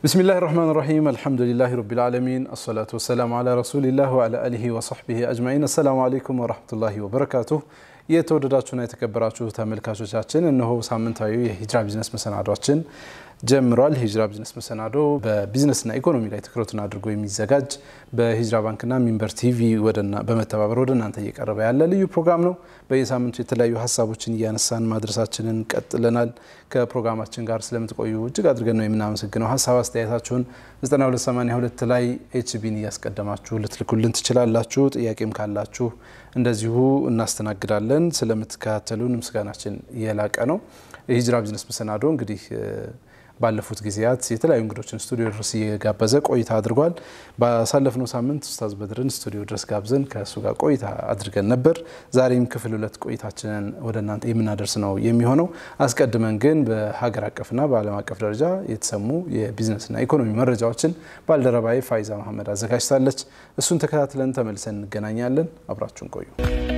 ብስሚላህ ራህማን ራሒም አልሐምዱሊላህ ረቢል ዓለሚን አሰላቱ ወሰላሙ ዓላ ረሱሊላህ ወዓላ አሊሂ ወሰሕቢሂ አጅማዒን። አሰላሙ አለይኩም ወረሕመቱላሂ ወበረካቱህ። የተወደዳችሁና የተከበራችሁ ተመልካቾቻችን እነሆ ሳምንታዊ የሂጅራ ቢዝነስ መሰናዷችን ጀምሯል። ሂጅራ ቢዝነስ መሰናዶ በቢዝነስና ኢኮኖሚ ላይ ትኩረቱን አድርጎ የሚዘጋጅ በሂጅራ ባንክና ሚንበር ቲቪ በመተባበር ወደ እናንተ እየቀረበ ያለ ልዩ ፕሮግራም ነው። በየሳምንቱ የተለያዩ ሀሳቦችን እያነሳን ማድረሳችንን ቀጥለናል። ከፕሮግራማችን ጋር ስለምትቆዩ እጅግ አድርገን ነው የምናመሰግነው። ሀሳብ አስተያየታችሁን 9282 ላይ ኤችቢን እያስቀደማችሁ ልትልኩልን ትችላላችሁ። ጥያቄም ካላችሁ እንደዚሁ እናስተናግዳለን። ስለምትከታተሉን ምስጋናችን የላቀ ነው። የሂጅራ ቢዝነስ መሰናዶ እንግዲህ ባለፉት ጊዜያት የተለያዩ እንግዶችን ስቱዲዮ ድረስ እየጋበዘ ቆይታ አድርጓል። ባሳለፍነው ሳምንት ኡስታዝ በድርን ስቱዲዮ ድረስ ጋብዘን ከእሱ ጋር ቆይታ አድርገን ነበር። ዛሬም ክፍል ሁለት ቆይታችንን ወደ እናንተ የምናደርስ ነው የሚሆነው። አስቀድመን ግን በሀገር አቀፍና በዓለም አቀፍ ደረጃ የተሰሙ የቢዝነስና ኢኮኖሚ መረጃዎችን ባልደረባዬ ፋይዛ መሐመድ አዘጋጅታለች። እሱን ተከታትለን ተመልሰን እንገናኛለን። አብራችሁን ቆዩ።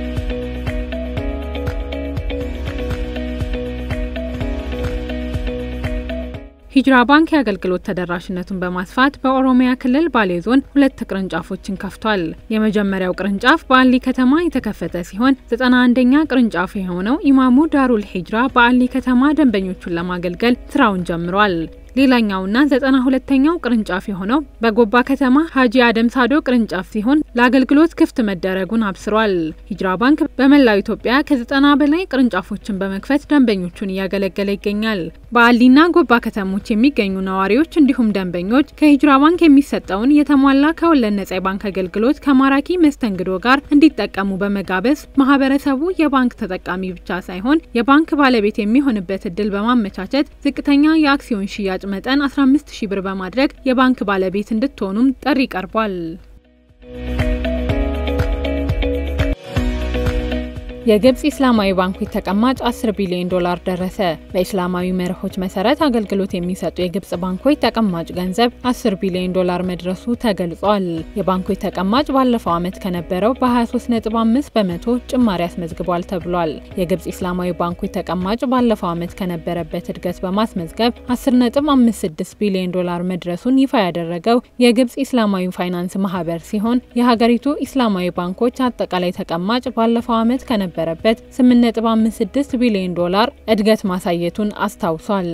ሂጅራ ባንክ የአገልግሎት ተደራሽነቱን በማስፋት በኦሮሚያ ክልል ባሌ ዞን ሁለት ቅርንጫፎችን ከፍቷል። የመጀመሪያው ቅርንጫፍ በአሊ ከተማ የተከፈተ ሲሆን ዘጠና አንደኛ ቅርንጫፍ የሆነው ኢማሙ ዳሩል ሂጅራ በአሊ ከተማ ደንበኞቹን ለማገልገል ስራውን ጀምሯል። ሌላኛውና ዘጠና ሁለተኛው ቅርንጫፍ የሆነው በጎባ ከተማ ሀጂ አደም ሳዶ ቅርንጫፍ ሲሆን ለአገልግሎት ክፍት መደረጉን አብስሯል። ሂጅራ ባንክ በመላው ኢትዮጵያ ከዘጠና በላይ ቅርንጫፎችን በመክፈት ደንበኞቹን እያገለገለ ይገኛል። በአሊና ጎባ ከተሞች የሚገኙ ነዋሪዎች እንዲሁም ደንበኞች ከሂጅራ ባንክ የሚሰጠውን የተሟላ ከወለድ ነጻ የባንክ አገልግሎት ከማራኪ መስተንግዶ ጋር እንዲጠቀሙ በመጋበዝ ማህበረሰቡ የባንክ ተጠቃሚ ብቻ ሳይሆን የባንክ ባለቤት የሚሆንበት እድል በማመቻቸት ዝቅተኛ የአክሲዮን ሽያጭ መጠን 15 ሺህ ብር በማድረግ የባንክ ባለቤት እንድትሆኑም ጥሪ ቀርቧል። የግብጽ ኢስላማዊ ባንኮች ተቀማጭ 10 ቢሊዮን ዶላር ደረሰ። በኢስላማዊ መርሆች መሰረት አገልግሎት የሚሰጡ የግብጽ ባንኮች ተቀማጭ ገንዘብ 10 ቢሊዮን ዶላር መድረሱ ተገልጿል። የባንኮች ተቀማጭ ባለፈው ዓመት ከነበረው በ23.5 በመቶ ጭማሪ አስመዝግቧል ተብሏል። የግብጽ ኢስላማዊ ባንኮች ተቀማጭ ባለፈው ዓመት ከነበረበት እድገት በማስመዝገብ 10.56 ቢሊዮን ዶላር መድረሱን ይፋ ያደረገው የግብጽ ኢስላማዊ ፋይናንስ ማህበር ሲሆን የሀገሪቱ ኢስላማዊ ባንኮች አጠቃላይ ተቀማጭ ባለፈው ዓመት ከነበ በረበት 8.56 ቢሊዮን ዶላር እድገት ማሳየቱን አስታውሷል።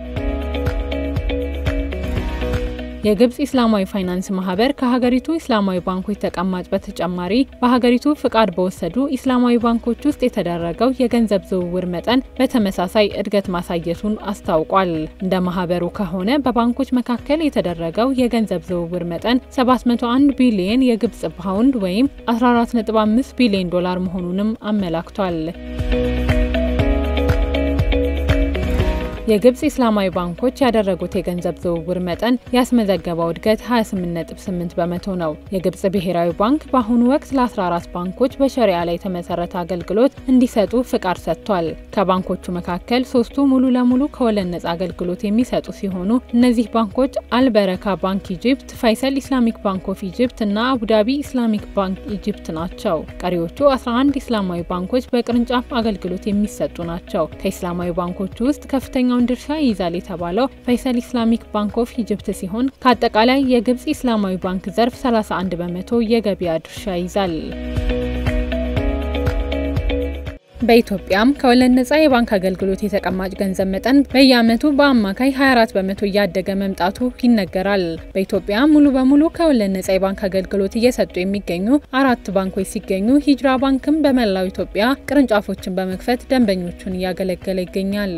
የግብጽ ኢስላማዊ ፋይናንስ ማህበር ከሀገሪቱ ኢስላማዊ ባንኮች ተቀማጭ በተጨማሪ በሀገሪቱ ፍቃድ በወሰዱ ኢስላማዊ ባንኮች ውስጥ የተደረገው የገንዘብ ዝውውር መጠን በተመሳሳይ እድገት ማሳየቱን አስታውቋል። እንደ ማህበሩ ከሆነ በባንኮች መካከል የተደረገው የገንዘብ ዝውውር መጠን 701 ቢሊየን የግብጽ ፓውንድ ወይም 14.5 ቢሊዮን ዶላር መሆኑንም አመላክቷል። የግብጽ ኢስላማዊ ባንኮች ያደረጉት የገንዘብ ዝውውር መጠን ያስመዘገበው እድገት 28.8 በመቶ ነው። የግብጽ ብሔራዊ ባንክ በአሁኑ ወቅት ለ14 ባንኮች በሸሪያ ላይ የተመሰረተ አገልግሎት እንዲሰጡ ፍቃድ ሰጥቷል። ከባንኮቹ መካከል ሶስቱ ሙሉ ለሙሉ ከወለድ ነጻ አገልግሎት የሚሰጡ ሲሆኑ እነዚህ ባንኮች አልበረካ ባንክ ኢጅፕት፣ ፋይሰል ኢስላሚክ ባንክ ኦፍ ኢጅፕት እና አቡዳቢ ኢስላሚክ ባንክ ኢጅፕት ናቸው። ቀሪዎቹ 11 ኢስላማዊ ባንኮች በቅርንጫፍ አገልግሎት የሚሰጡ ናቸው። ከኢስላማዊ ባንኮቹ ውስጥ ከፍተኛ ከፍተኛውን ድርሻ ይይዛል የተባለው ፋይሰል ኢስላሚክ ባንክ ኦፍ ኢጅፕት ሲሆን ከአጠቃላይ የግብጽ ኢስላማዊ ባንክ ዘርፍ 31 በመቶ የገበያ ድርሻ ይዛል። በኢትዮጵያም ከወለድ ነጻ የባንክ አገልግሎት የተቀማጭ ገንዘብ መጠን በየዓመቱ በአማካይ 24 በመቶ እያደገ መምጣቱ ይነገራል። በኢትዮጵያ ሙሉ በሙሉ ከወለድ ነጻ የባንክ አገልግሎት እየሰጡ የሚገኙ አራት ባንኮች ሲገኙ ሂጅራ ባንክም በመላው ኢትዮጵያ ቅርንጫፎችን በመክፈት ደንበኞቹን እያገለገለ ይገኛል።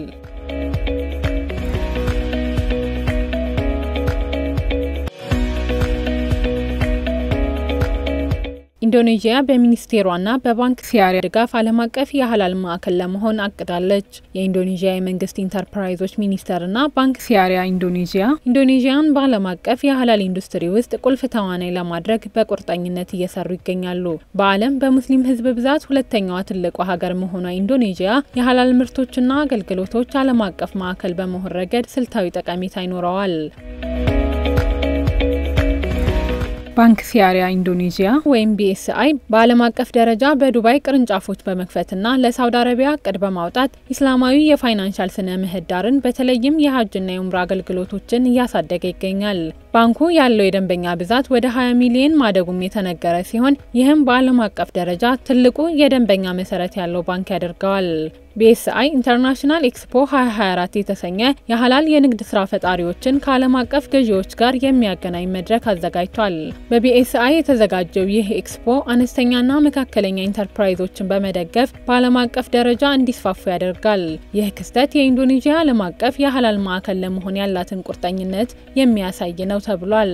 ኢንዶኔዥያ በሚኒስቴሯና በባንክ ሲያሪያ ድጋፍ ዓለም አቀፍ የሀላል ማዕከል ለመሆን አቅዳለች። የኢንዶኔዥያ የመንግስት ኢንተርፕራይዞች ሚኒስቴርና ባንክ ሲያሪያ ኢንዶኔዥያ ኢንዶኔዥያን በዓለም አቀፍ የሀላል ኢንዱስትሪ ውስጥ ቁልፍ ተዋናይ ለማድረግ በቁርጠኝነት እየሰሩ ይገኛሉ። በዓለም በሙስሊም ሕዝብ ብዛት ሁለተኛዋ ትልቋ ሀገር መሆኗ ኢንዶኔዥያ የሀላል ምርቶችና አገልግሎቶች ዓለም አቀፍ ማዕከል በመሆን ረገድ ስልታዊ ጠቀሜታ ይኖረዋል። ባንክ ሲያሪያ ኢንዶኔዥያ ወይም ቢኤስአይ በዓለም አቀፍ ደረጃ በዱባይ ቅርንጫፎች በመክፈትና ለሳውዲ አረቢያ እቅድ በማውጣት ኢስላማዊ የፋይናንሻል ስነ ምህዳርን በተለይም የሀጅና የኡምራ አገልግሎቶችን እያሳደገ ይገኛል። ባንኩ ያለው የደንበኛ ብዛት ወደ 20 ሚሊዮን ማደጉም የተነገረ ሲሆን ይህም በዓለም አቀፍ ደረጃ ትልቁ የደንበኛ መሰረት ያለው ባንክ ያደርገዋል። ቢኤስአይ ኢንተርናሽናል ኤክስፖ 2024 የተሰኘ የሀላል የንግድ ስራ ፈጣሪዎችን ከዓለም አቀፍ ገዢዎች ጋር የሚያገናኝ መድረክ አዘጋጅቷል። በቢኤስአይ የተዘጋጀው ይህ ኤክስፖ አነስተኛና መካከለኛ ኢንተርፕራይዞችን በመደገፍ በዓለም አቀፍ ደረጃ እንዲስፋፉ ያደርጋል። ይህ ክስተት የኢንዶኔዥያ ዓለም አቀፍ የሀላል ማዕከል ለመሆን ያላትን ቁርጠኝነት የሚያሳይ ነው ተብሏል።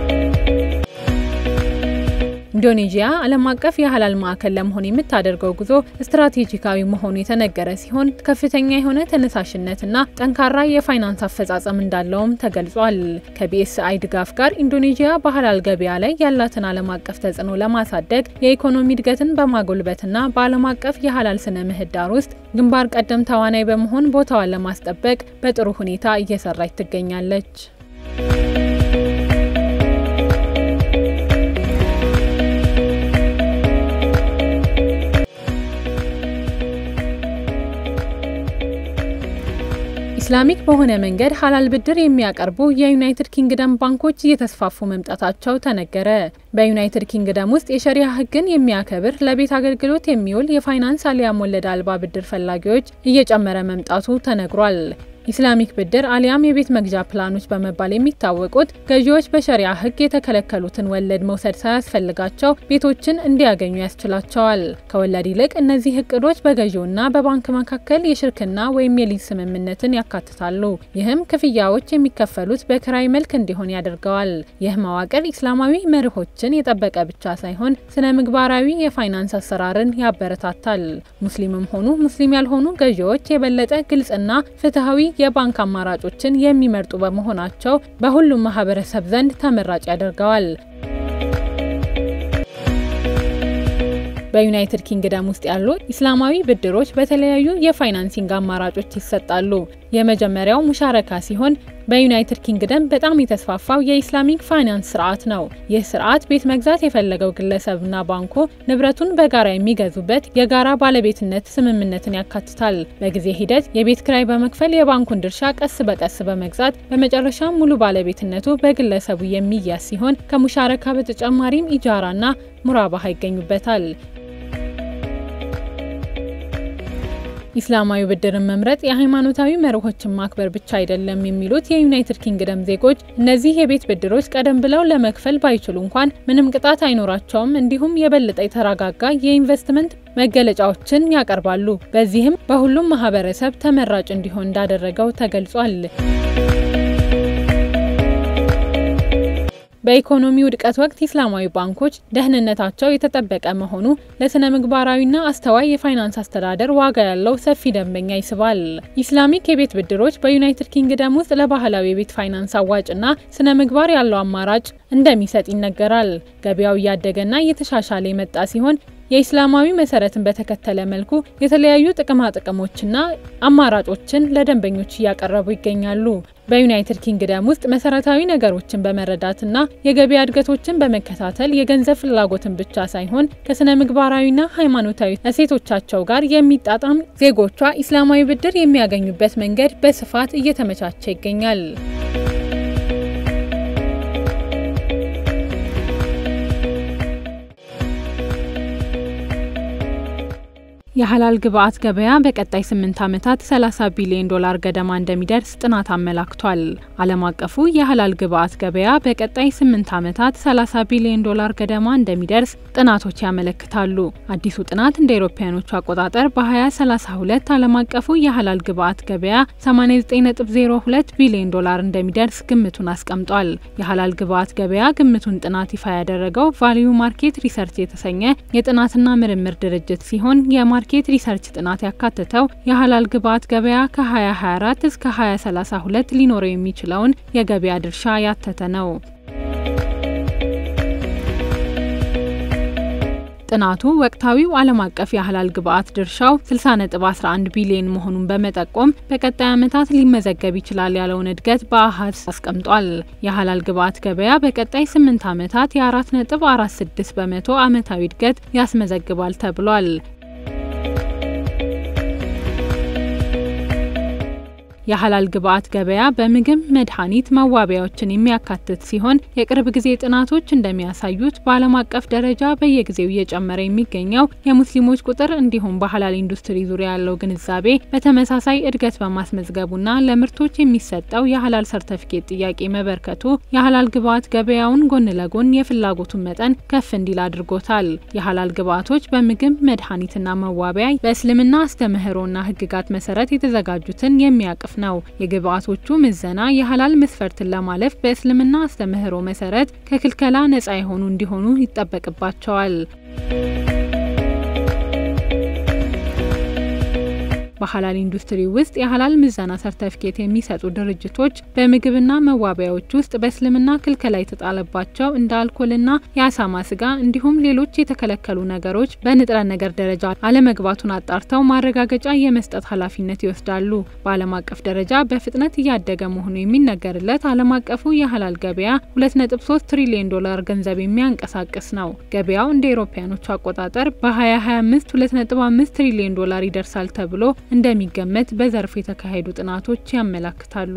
ኢንዶኔዥያ ዓለም አቀፍ የሀላል ማዕከል ለመሆን የምታደርገው ጉዞ ስትራቴጂካዊ መሆኑ የተነገረ ሲሆን ከፍተኛ የሆነ ተነሳሽነትና ጠንካራ የፋይናንስ አፈጻጸም እንዳለውም ተገልጿል። ከቢኤስአይ ድጋፍ ጋር ኢንዶኔዥያ በሀላል ገበያ ላይ ያላትን ዓለም አቀፍ ተጽዕኖ ለማሳደግ የኢኮኖሚ እድገትን በማጎልበትና በዓለም አቀፍ የሀላል ስነ ምህዳር ውስጥ ግንባር ቀደም ተዋናይ በመሆን ቦታዋን ለማስጠበቅ በጥሩ ሁኔታ እየሰራች ትገኛለች። ኢስላሚክ በሆነ መንገድ ሀላል ብድር የሚያቀርቡ የዩናይትድ ኪንግደም ባንኮች እየተስፋፉ መምጣታቸው ተነገረ። በዩናይትድ ኪንግደም ውስጥ የሸሪያ ሕግን የሚያከብር ለቤት አገልግሎት የሚውል የፋይናንስ አሊያም ወለድ አልባ ብድር ፈላጊዎች እየጨመረ መምጣቱ ተነግሯል። ኢስላሚክ ብድር አሊያም የቤት መግዣ ፕላኖች በመባል የሚታወቁት ገዢዎች በሸሪያ ህግ የተከለከሉትን ወለድ መውሰድ ሳያስፈልጋቸው ቤቶችን እንዲያገኙ ያስችላቸዋል። ከወለድ ይልቅ እነዚህ እቅዶች በገዢውና በባንክ መካከል የሽርክና ወይም የሊዝ ስምምነትን ያካትታሉ። ይህም ክፍያዎች የሚከፈሉት በክራይ መልክ እንዲሆን ያደርገዋል። ይህ መዋቅር ኢስላማዊ መርሆችን የጠበቀ ብቻ ሳይሆን ስነ ምግባራዊ የፋይናንስ አሰራርን ያበረታታል። ሙስሊምም ሆኑ ሙስሊም ያልሆኑ ገዢዎች የበለጠ ግልጽና ፍትሐዊ የባንክ አማራጮችን የሚመርጡ በመሆናቸው በሁሉም ማህበረሰብ ዘንድ ተመራጭ ያደርገዋል። በዩናይትድ ኪንግደም ውስጥ ያሉ ኢስላማዊ ብድሮች በተለያዩ የፋይናንሲንግ አማራጮች ይሰጣሉ። የመጀመሪያው ሙሻረካ ሲሆን በዩናይትድ ኪንግደም በጣም የተስፋፋው የኢስላሚክ ፋይናንስ ስርዓት ነው። ይህ ስርዓት ቤት መግዛት የፈለገው ግለሰብና ባንኩ ንብረቱን በጋራ የሚገዙበት የጋራ ባለቤትነት ስምምነትን ያካትታል። በጊዜ ሂደት የቤት ክራይ በመክፈል የባንኩን ድርሻ ቀስ በቀስ በመግዛት በመጨረሻ ሙሉ ባለቤትነቱ በግለሰቡ የሚያዝ ሲሆን ከሙሻረካ በተጨማሪም ኢጃራና ሙራባሃ ይገኙበታል። ኢስላማዊ ብድርን መምረጥ የሃይማኖታዊ መርሆችን ማክበር ብቻ አይደለም የሚሉት የዩናይትድ ኪንግደም ዜጎች እነዚህ የቤት ብድሮች ቀደም ብለው ለመክፈል ባይችሉ እንኳን ምንም ቅጣት አይኖራቸውም፣ እንዲሁም የበለጠ የተረጋጋ የኢንቨስትመንት መገለጫዎችን ያቀርባሉ። በዚህም በሁሉም ማህበረሰብ ተመራጭ እንዲሆን እንዳደረገው ተገልጿል። በኢኮኖሚ ውድቀት ወቅት ኢስላማዊ ባንኮች ደህንነታቸው የተጠበቀ መሆኑ ለስነ ምግባራዊና አስተዋይ የፋይናንስ አስተዳደር ዋጋ ያለው ሰፊ ደንበኛ ይስባል። ኢስላሚክ የቤት ብድሮች በዩናይትድ ኪንግደም ውስጥ ለባህላዊ የቤት ፋይናንስ አዋጭና ስነ ምግባር ያለው አማራጭ እንደሚሰጥ ይነገራል። ገበያው እያደገና እየተሻሻለ የመጣ ሲሆን የኢስላማዊ መሰረትን በተከተለ መልኩ የተለያዩ ጥቅማ ጥቅሞችና አማራጮችን ለደንበኞች እያቀረቡ ይገኛሉ። በዩናይትድ ኪንግደም ውስጥ መሰረታዊ ነገሮችን በመረዳትና የገበያ እድገቶችን በመከታተል የገንዘብ ፍላጎትን ብቻ ሳይሆን ከስነ ምግባራዊና ሃይማኖታዊ እሴቶቻቸው ጋር የሚጣጣም ዜጎቿ ኢስላማዊ ብድር የሚያገኙበት መንገድ በስፋት እየተመቻቸ ይገኛል። የሀላል ግብአት ገበያ በቀጣይ ስምንት ዓመታት 30 ቢሊዮን ዶላር ገደማ እንደሚደርስ ጥናት አመላክቷል። ዓለም አቀፉ የሀላል ግብአት ገበያ በቀጣይ ስምንት ዓመታት 30 ቢሊዮን ዶላር ገደማ እንደሚደርስ ጥናቶች ያመለክታሉ። አዲሱ ጥናት እንደ አውሮፓውያኖቹ አቆጣጠር በ2032 ዓለም አቀፉ የሀላል ግብአት ገበያ 89.02 ቢሊዮን ዶላር እንደሚደርስ ግምቱን አስቀምጧል። የሀላል ግብአት ገበያ ግምቱን ጥናት ይፋ ያደረገው ቫሊዩ ማርኬት ሪሰርች የተሰኘ የጥናትና ምርምር ድርጅት ሲሆን የማርኬት ሪሰርች ጥናት ያካተተው የሀላል ግብአት ገበያ ከ2024 እስከ 2032 ሊኖረው የሚችለውን የገበያ ድርሻ ያተተ ነው። ጥናቱ ወቅታዊው ዓለም አቀፍ የሀላል ግብዓት ድርሻው 60.11 ቢሊዮን መሆኑን በመጠቆም በቀጣይ ዓመታት ሊመዘገብ ይችላል ያለውን እድገት በአሃዝ አስቀምጧል። የሀላል ግብዓት ገበያ በቀጣይ 8 ዓመታት የ4.46 በመቶ ዓመታዊ እድገት ያስመዘግባል ተብሏል። የሀላል ግብዓት ገበያ በምግብ፣ መድኃኒት፣ መዋቢያዎችን የሚያካትት ሲሆን የቅርብ ጊዜ ጥናቶች እንደሚያሳዩት በዓለም አቀፍ ደረጃ በየጊዜው እየጨመረ የሚገኘው የሙስሊሞች ቁጥር እንዲሁም በሀላል ኢንዱስትሪ ዙሪያ ያለው ግንዛቤ በተመሳሳይ እድገት በማስመዝገቡና ለምርቶች የሚሰጠው የሀላል ሰርተፊኬት ጥያቄ መበርከቱ የሀላል ግብዓት ገበያውን ጎን ለጎን የፍላጎቱን መጠን ከፍ እንዲል አድርጎታል። የሀላል ግብዓቶች በምግብ፣ መድኃኒትና መዋቢያ በእስልምና አስተምህሮና ሕግጋት መሰረት የተዘጋጁትን የሚያቅፍ ነው። የግብዓቶቹ ምዘና የሀላል መስፈርትን ለማለፍ በእስልምና አስተምህሮ መሰረት ከክልከላ ነጻ የሆኑ እንዲሆኑ ይጠበቅባቸዋል። በሀላል ኢንዱስትሪ ውስጥ የሀላል ምዘና ሰርተፊኬት የሚሰጡ ድርጅቶች በምግብና መዋቢያዎች ውስጥ በእስልምና ክልከላ የተጣለባቸው እንደ አልኮልና የአሳማ ስጋ እንዲሁም ሌሎች የተከለከሉ ነገሮች በንጥረ ነገር ደረጃ አለመግባቱን አጣርተው ማረጋገጫ የመስጠት ኃላፊነት ይወስዳሉ። በዓለም አቀፍ ደረጃ በፍጥነት እያደገ መሆኑ የሚነገርለት ዓለም አቀፉ የሀላል ገበያ 2.3 ትሪሊዮን ዶላር ገንዘብ የሚያንቀሳቅስ ነው። ገበያው እንደ ኤሮፓያኖቹ አቆጣጠር በ2025 2.5 ትሪሊዮን ዶላር ይደርሳል ተብሎ እንደሚገመት በዘርፉ የተካሄዱ ጥናቶች ያመላክታሉ።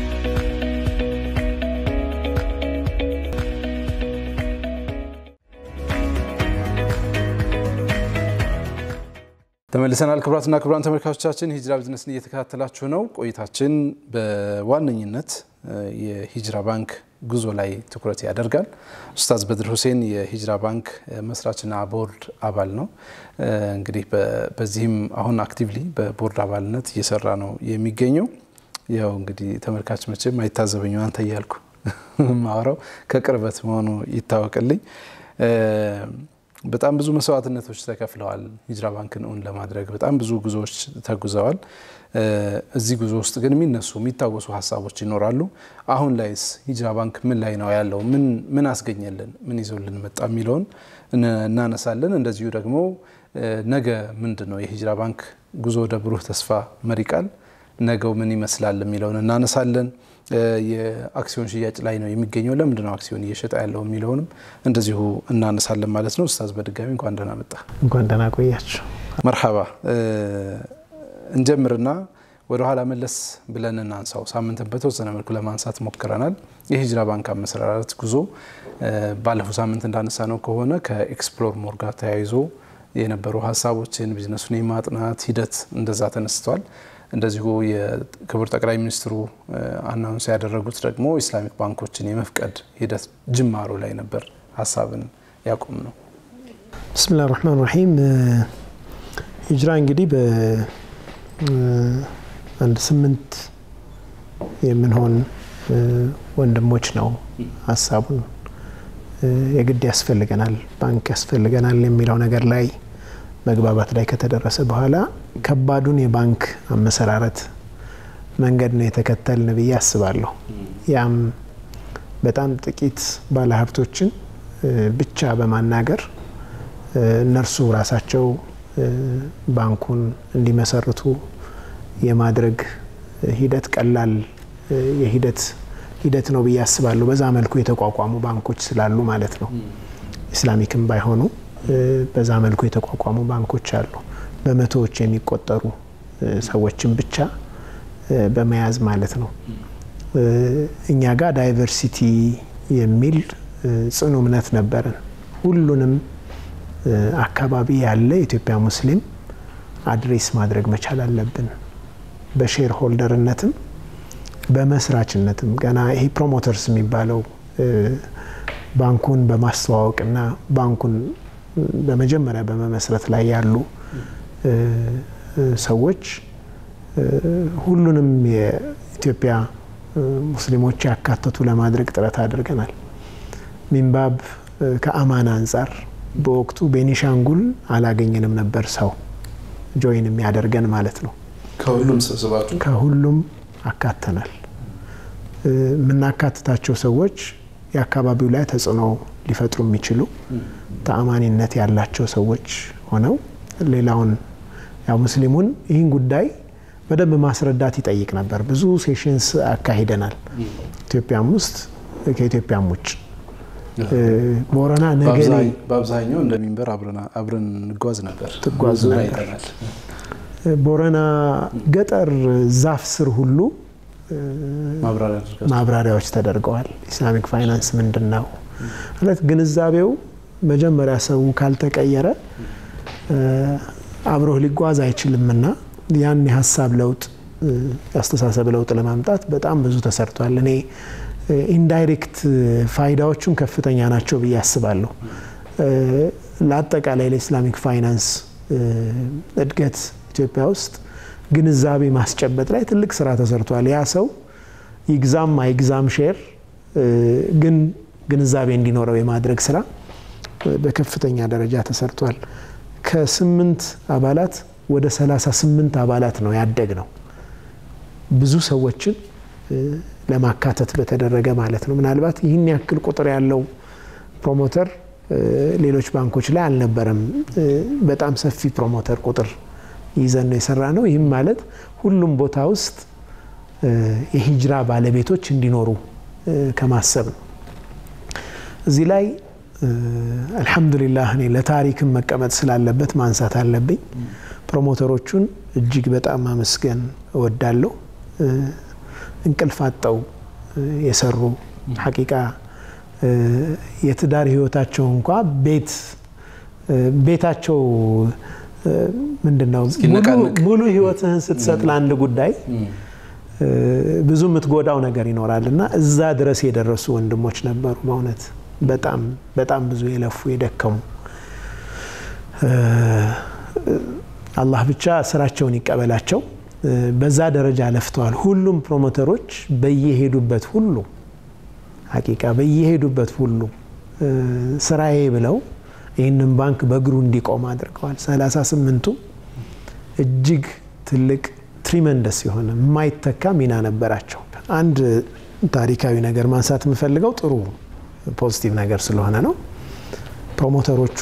ተመልሰናል። ክቡራትና ክቡራን ተመልካቾቻችን ሂጅራ ቢዝነስን እየተከታተላችሁ ነው። ቆይታችን በዋነኝነት የሂጅራ ባንክ ጉዞ ላይ ትኩረት ያደርጋል። ኡስታዝ በድር ሁሴን የሂጅራ ባንክ መስራችና ቦርድ አባል ነው። እንግዲህ በዚህም አሁን አክቲቭሊ በቦርድ አባልነት እየሰራ ነው የሚገኘው። ያው እንግዲህ ተመልካች መቼም አይታዘበኝ አንተ እያልኩ ማውራው ከቅርበት መሆኑ ይታወቅልኝ። በጣም ብዙ መስዋዕትነቶች ተከፍለዋል። ሂጅራ ባንክን እውን ለማድረግ በጣም ብዙ ጉዞዎች ተጉዘዋል። እዚህ ጉዞ ውስጥ ግን የሚነሱ የሚታወሱ ሀሳቦች ይኖራሉ። አሁን ላይስ ሂጅራ ባንክ ምን ላይ ነው ያለው? ምን አስገኘልን? ምን ይዞልን መጣ? የሚለውን እናነሳለን። እንደዚሁ ደግሞ ነገ ምንድን ነው የሂጅራ ባንክ ጉዞ ወደ ብሩህ ተስፋ መሪ ቃል ነገው ምን ይመስላል የሚለውን እናነሳለን። የአክሲዮን ሽያጭ ላይ ነው የሚገኘው። ለምንድን ነው አክሲዮን እየሸጠ ያለው የሚለውንም እንደዚሁ እናነሳለን ማለት ነው። ኡስታዝ በድጋሚ እንኳን ደህና መጣ። እንኳን ደህና ቆያችሁ። መርሐባ። እንጀምርና ወደ ኋላ መለስ ብለን እናንሳው። ሳምንትን በተወሰነ መልኩ ለማንሳት ሞክረናል። የሂጅራ ባንክ አመሰራረት ጉዞ ባለፈው ሳምንት እንዳነሳ ነው ከሆነ ከኤክስፕሎር ሞር ጋር ተያይዞ የነበሩ ሀሳቦችን ቢዝነሱን የማጥናት ሂደት እንደዛ ተነስተዋል። እንደዚሁ የክቡር ጠቅላይ ሚኒስትሩ አናውንስ ያደረጉት ደግሞ ኢስላሚክ ባንኮችን የመፍቀድ ሂደት ጅማሮ ላይ ነበር ሀሳብን ያቆም ነው። ብስሚላህ ራህማን ራሂም ሂጅራ እንግዲህ በአንድ ስምንት የምንሆን ወንድሞች ነው ሀሳቡን የግድ ያስፈልገናል ባንክ ያስፈልገናል የሚለው ነገር ላይ መግባባት ላይ ከተደረሰ በኋላ ከባዱን የባንክ አመሰራረት መንገድ ነው የተከተልን ብዬ አስባለሁ። ያም በጣም ጥቂት ባለሀብቶችን ብቻ በማናገር እነርሱ ራሳቸው ባንኩን እንዲመሰርቱ የማድረግ ሂደት ቀላል የሂደት ሂደት ነው ብዬ አስባለሁ። በዛ መልኩ የተቋቋሙ ባንኮች ስላሉ ማለት ነው። ኢስላሚክም ባይሆኑ በዛ መልኩ የተቋቋሙ ባንኮች አሉ። በመቶዎች የሚቆጠሩ ሰዎችን ብቻ በመያዝ ማለት ነው። እኛ ጋር ዳይቨርሲቲ የሚል ጽኑ እምነት ነበረን። ሁሉንም አካባቢ ያለ የኢትዮጵያ ሙስሊም አድሬስ ማድረግ መቻል አለብን። በሼር ሆልደርነትም በመስራችነትም ገና ይሄ ፕሮሞተርስ የሚባለው ባንኩን በማስተዋወቅና ባንኩን በመጀመሪያ በመመስረት ላይ ያሉ ሰዎች ሁሉንም የኢትዮጵያ ሙስሊሞች ያካተቱ ለማድረግ ጥረት አድርገናል። ሚንባብ ከአማን አንጻር በወቅቱ ቤኒሻንጉል አላገኘንም ነበር ሰው ጆይን የሚያደርገን ማለት ነው። ከሁሉም ሰብስባችሁ ከሁሉም አካተናል። የምናካትታቸው ሰዎች የአካባቢው ላይ ተጽዕኖ ሊፈጥሩ የሚችሉ ተአማኒነት ያላቸው ሰዎች ሆነው ሌላውን ያው ሙስሊሙን ይህን ጉዳይ በደንብ ማስረዳት ይጠይቅ ነበር። ብዙ ሴሽንስ አካሂደናል። ኢትዮጵያም ውስጥ ከኢትዮጵያም ውጭ ቦረና ነገሌ በአብዛኛው እንደ ሚንበር አብረን እንጓዝ ነበር ትጓዙ ነበር። ቦረና ገጠር ዛፍ ስር ሁሉ ማብራሪያዎች ተደርገዋል። ኢስላሚክ ፋይናንስ ምንድን ነው ማለት ግንዛቤው መጀመሪያ ሰው ካልተቀየረ አብሮህ ሊጓዝ አይችልምና ያን የሀሳብ ለውጥ የአስተሳሰብ ለውጥ ለማምጣት በጣም ብዙ ተሰርቷል። እኔ ኢንዳይሬክት ፋይዳዎቹም ከፍተኛ ናቸው ብዬ አስባለሁ። ለአጠቃላይ ለኢስላሚክ ፋይናንስ እድገት ኢትዮጵያ ውስጥ ግንዛቤ ማስጨበጥ ላይ ትልቅ ስራ ተሰርቷል። ያ ሰው ይግዛም አይግዛም ሼር ግን ግንዛቤ እንዲኖረው የማድረግ ስራ በከፍተኛ ደረጃ ተሰርቷል። ከስምንት አባላት ወደ ሰላሳ ስምንት አባላት ነው ያደግ ነው ብዙ ሰዎችን ለማካተት በተደረገ ማለት ነው። ምናልባት ይህን ያክል ቁጥር ያለው ፕሮሞተር ሌሎች ባንኮች ላይ አልነበረም። በጣም ሰፊ ፕሮሞተር ቁጥር ይዘን ነው የሰራ ነው። ይህም ማለት ሁሉም ቦታ ውስጥ የሂጅራ ባለቤቶች እንዲኖሩ ከማሰብ ነው። እዚህ ላይ አልሐምዱሊላህ እኔ ለታሪክም መቀመጥ ስላለበት ማንሳት አለብኝ። ፕሮሞተሮቹን እጅግ በጣም ማመስገን እወዳለሁ። እንቅልፍ አጠው የሰሩ ሐቂቃ የትዳር ህይወታቸው እንኳ ቤት ቤታቸው ምንድን ነው ሙሉ ህይወትህን ስትሰጥ ለአንድ ጉዳይ ብዙ የምትጎዳው ነገር ይኖራል እና እዛ ድረስ የደረሱ ወንድሞች ነበሩ። በእውነት በጣም በጣም ብዙ የለፉ የደከሙ አላህ ብቻ ስራቸውን ይቀበላቸው። በዛ ደረጃ ለፍተዋል። ሁሉም ፕሮሞተሮች በየሄዱበት ሁሉ ሀቂቃ በየሄዱበት ሁሉ ስራዬ ብለው ይህንን ባንክ በእግሩ እንዲቆም አድርገዋል። ሰላሳ ስምንቱ እጅግ ትልቅ ትሪመንደስ የሆነ የማይተካ ሚና ነበራቸው። አንድ ታሪካዊ ነገር ማንሳት የምፈልገው ጥሩ ፖዚቲቭ ነገር ስለሆነ ነው። ፕሮሞተሮቹ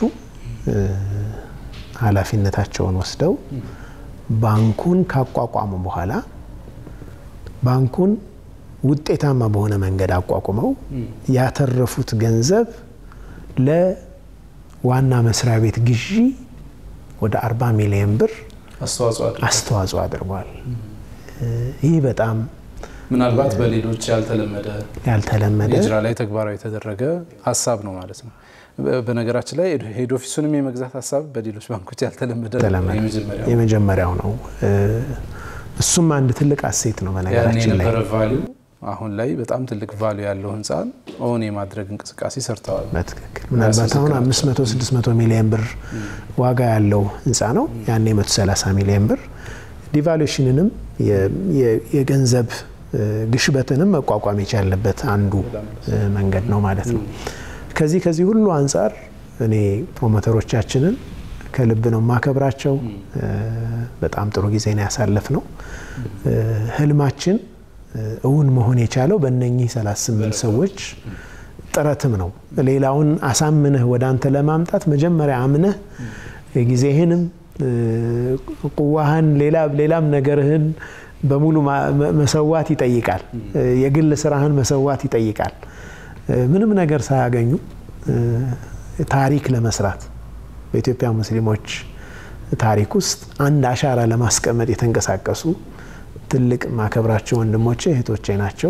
ኃላፊነታቸውን ወስደው ባንኩን ካቋቋሙ በኋላ ባንኩን ውጤታማ በሆነ መንገድ አቋቁመው ያተረፉት ገንዘብ ለዋና መስሪያ ቤት ግዢ ወደ 40 ሚሊዮን ብር አስተዋጽኦ አድርጓል። ይህ በጣም ምናልባት በሌሎች ያልተለመደ ያልተለመደ ሂጅራ ላይ ተግባራዊ የተደረገ ሀሳብ ነው ማለት ነው። በነገራችን ላይ ሄድ ኦፊሱንም የመግዛት ሀሳብ በሌሎች ባንኮች ያልተለመደ የመጀመሪያው ነው። እሱም አንድ ትልቅ አሴት ነው። በነገራችን ላይ የነበረ ቫሊዩ አሁን ላይ በጣም ትልቅ ቫሊዩ ያለው ህንፃን ኦን የማድረግ እንቅስቃሴ ሰርተዋል። በትክክል ምናልባት አሁን 500 600 ሚሊዮን ብር ዋጋ ያለው ህንፃ ነው። ያኔ 130 ሚሊዮን ብር ዲቫሉሽንንም የገንዘብ ግሽበትንም መቋቋም የቻለበት አንዱ መንገድ ነው ማለት ነው። ከዚህ ከዚህ ሁሉ አንጻር እኔ ፕሮሞተሮቻችንን ከልብ ነው ማከብራቸው። በጣም ጥሩ ጊዜ ነው ያሳለፍ ነው። ህልማችን እውን መሆን የቻለው በእነኚህ 38 ሰዎች ጥረትም ነው። ሌላውን አሳምነህ ወደ አንተ ለማምጣት መጀመሪያ አምነህ ጊዜህንም ቁዋህን ሌላም ነገርህን በሙሉ መሰዋት ይጠይቃል። የግል ስራህን መሰዋት ይጠይቃል። ምንም ነገር ሳያገኙ ታሪክ ለመስራት በኢትዮጵያ ሙስሊሞች ታሪክ ውስጥ አንድ አሻራ ለማስቀመጥ የተንቀሳቀሱ ትልቅ ማከብራቸው ወንድሞቼ እህቶቼ ናቸው።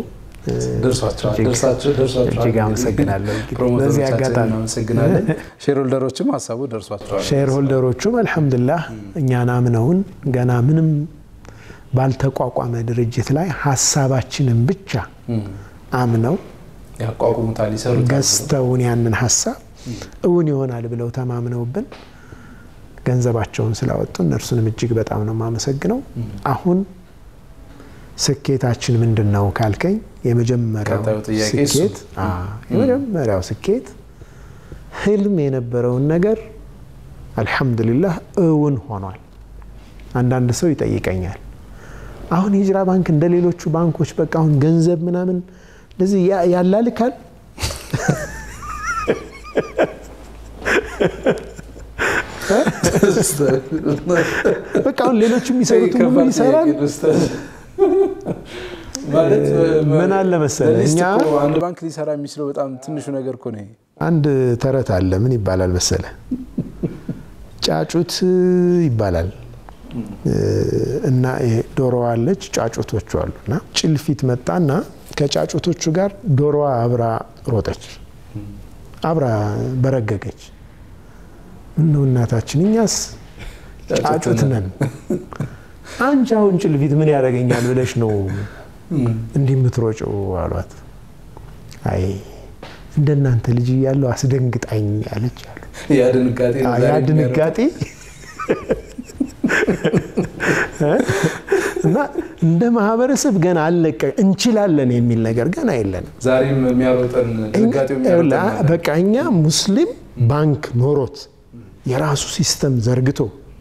እጅግ አመሰግናለሁ። በዚህ አጋጣሚ እናመሰግናለን። ሼር ሆልደሮችም ሀሳቡ ደርሷቸዋል። ሼር ሆልደሮቹም አልሐምዱላህ እኛን አምነውን ገና ምንም ባልተቋቋመ ድርጅት ላይ ሀሳባችንን ብቻ አምነው ያቋቁሙታል፣ ይሰሩታል። ገዝተውን ያንን ሀሳብ እውን ይሆናል ብለው ተማምነውብን ገንዘባቸውን ስላወጡ እነርሱንም እጅግ በጣም ነው የማመሰግነው። አሁን ስኬታችን ምንድን ነው ካልከኝ የመጀመሪያው ቀጣዩ ጥያቄ እሱ ስኬት አ የመጀመሪያው ስኬት ህልም የነበረውን ነገር አልሐምዱሊላህ እውን ሆኗል። አንዳንድ ሰው ይጠይቀኛል አሁን ሂጅራ ባንክ እንደ ሌሎቹ ባንኮች በቃ አሁን ገንዘብ ምናምን እንደዚህ ያላልካል በቃ አሁን ሌሎቹ የሚሰሩት ሁሉ ይሰራል። ምን አለ መሰለህ እኛ አንድ ባንክ ሊሰራ የሚችለው በጣም ትንሹ ነገር እኮ ነው። አንድ ተረት አለ። ምን ይባላል መሰለህ? ጫጩት ይባላል እና ዶሮዋ አለች፣ ጫጩቶቹ አሉ እና ጭልፊት መጣና ከጫጩቶቹ ጋር ዶሮዋ አብራ ሮጠች፣ አብራ በረገገች። ምነው እናታችን እኛስ ጫጩት ነን፣ አንቺ አሁን ጭልፊት ምን ያደርገኛል ብለሽ ነው እንዲህ የምትሮጭው አሏት። አይ እንደናንተ ልጅ እያለሁ አስደንግጣኝ አለች አሉ። ያ ድንጋጤ እና እንደ ማህበረሰብ ገና አለቀ እንችላለን የሚል ነገር ገና የለንም። ዛሬም የሚያሮጠን በቃ እኛ ሙስሊም ባንክ ኖሮት የራሱ ሲስተም ዘርግቶ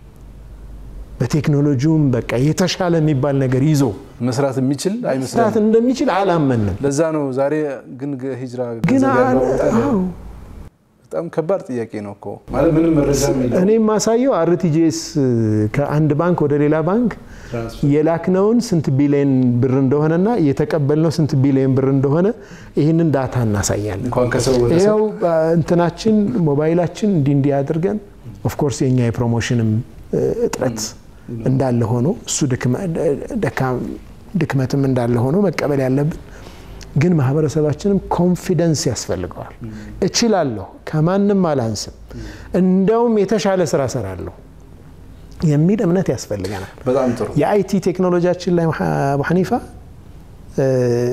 በቴክኖሎጂውም በቃ የተሻለ የሚባል ነገር ይዞ መስራት የሚችል መስራት አይመስለንም። እንደሚችል አላመንም። ለዛ ነው ዛሬ ግን ሂጅራ ግን ገንዘብ ያለው አለ- በጣም- አዎ። በጣም ከባድ ጥያቄ ነው እኮ ማለት ምንም መረጃ የለም። እኔ የማሳየው አርቲጂኤስ ከአንድ ባንክ ወደ ሌላ ባንክ የላክነውን ስንት ቢሊዮን ብር እንደሆነና የተቀበልነው ስንት ቢሊዮን ብር እንደሆነ ይህንን ዳታ እናሳያለን። እንኳን ከሰው ወደ ሰው ይኸው እንትናችን ሞባይላችን እንዲህ እንዲህ አድርገን ኦፍኮርስ የኛ የፕሮሞሽንም እ, እጥረት እንዳለ ሆኖ እሱ ድክመ- ደካ- ድክመትም እንዳለ ሆኖ መቀበል ያለብን ግን ማህበረሰባችንም ኮንፊደንስ ያስፈልገዋል። እችላለሁ፣ ከማንም አላንስም፣ እንደውም የተሻለ ስራ ሰራለሁ የሚል እምነት ያስፈልገናል። በጣም ጥሩ የአይቲ ቴክኖሎጂያችን ላይ አቡ ሐኒፋ እ፣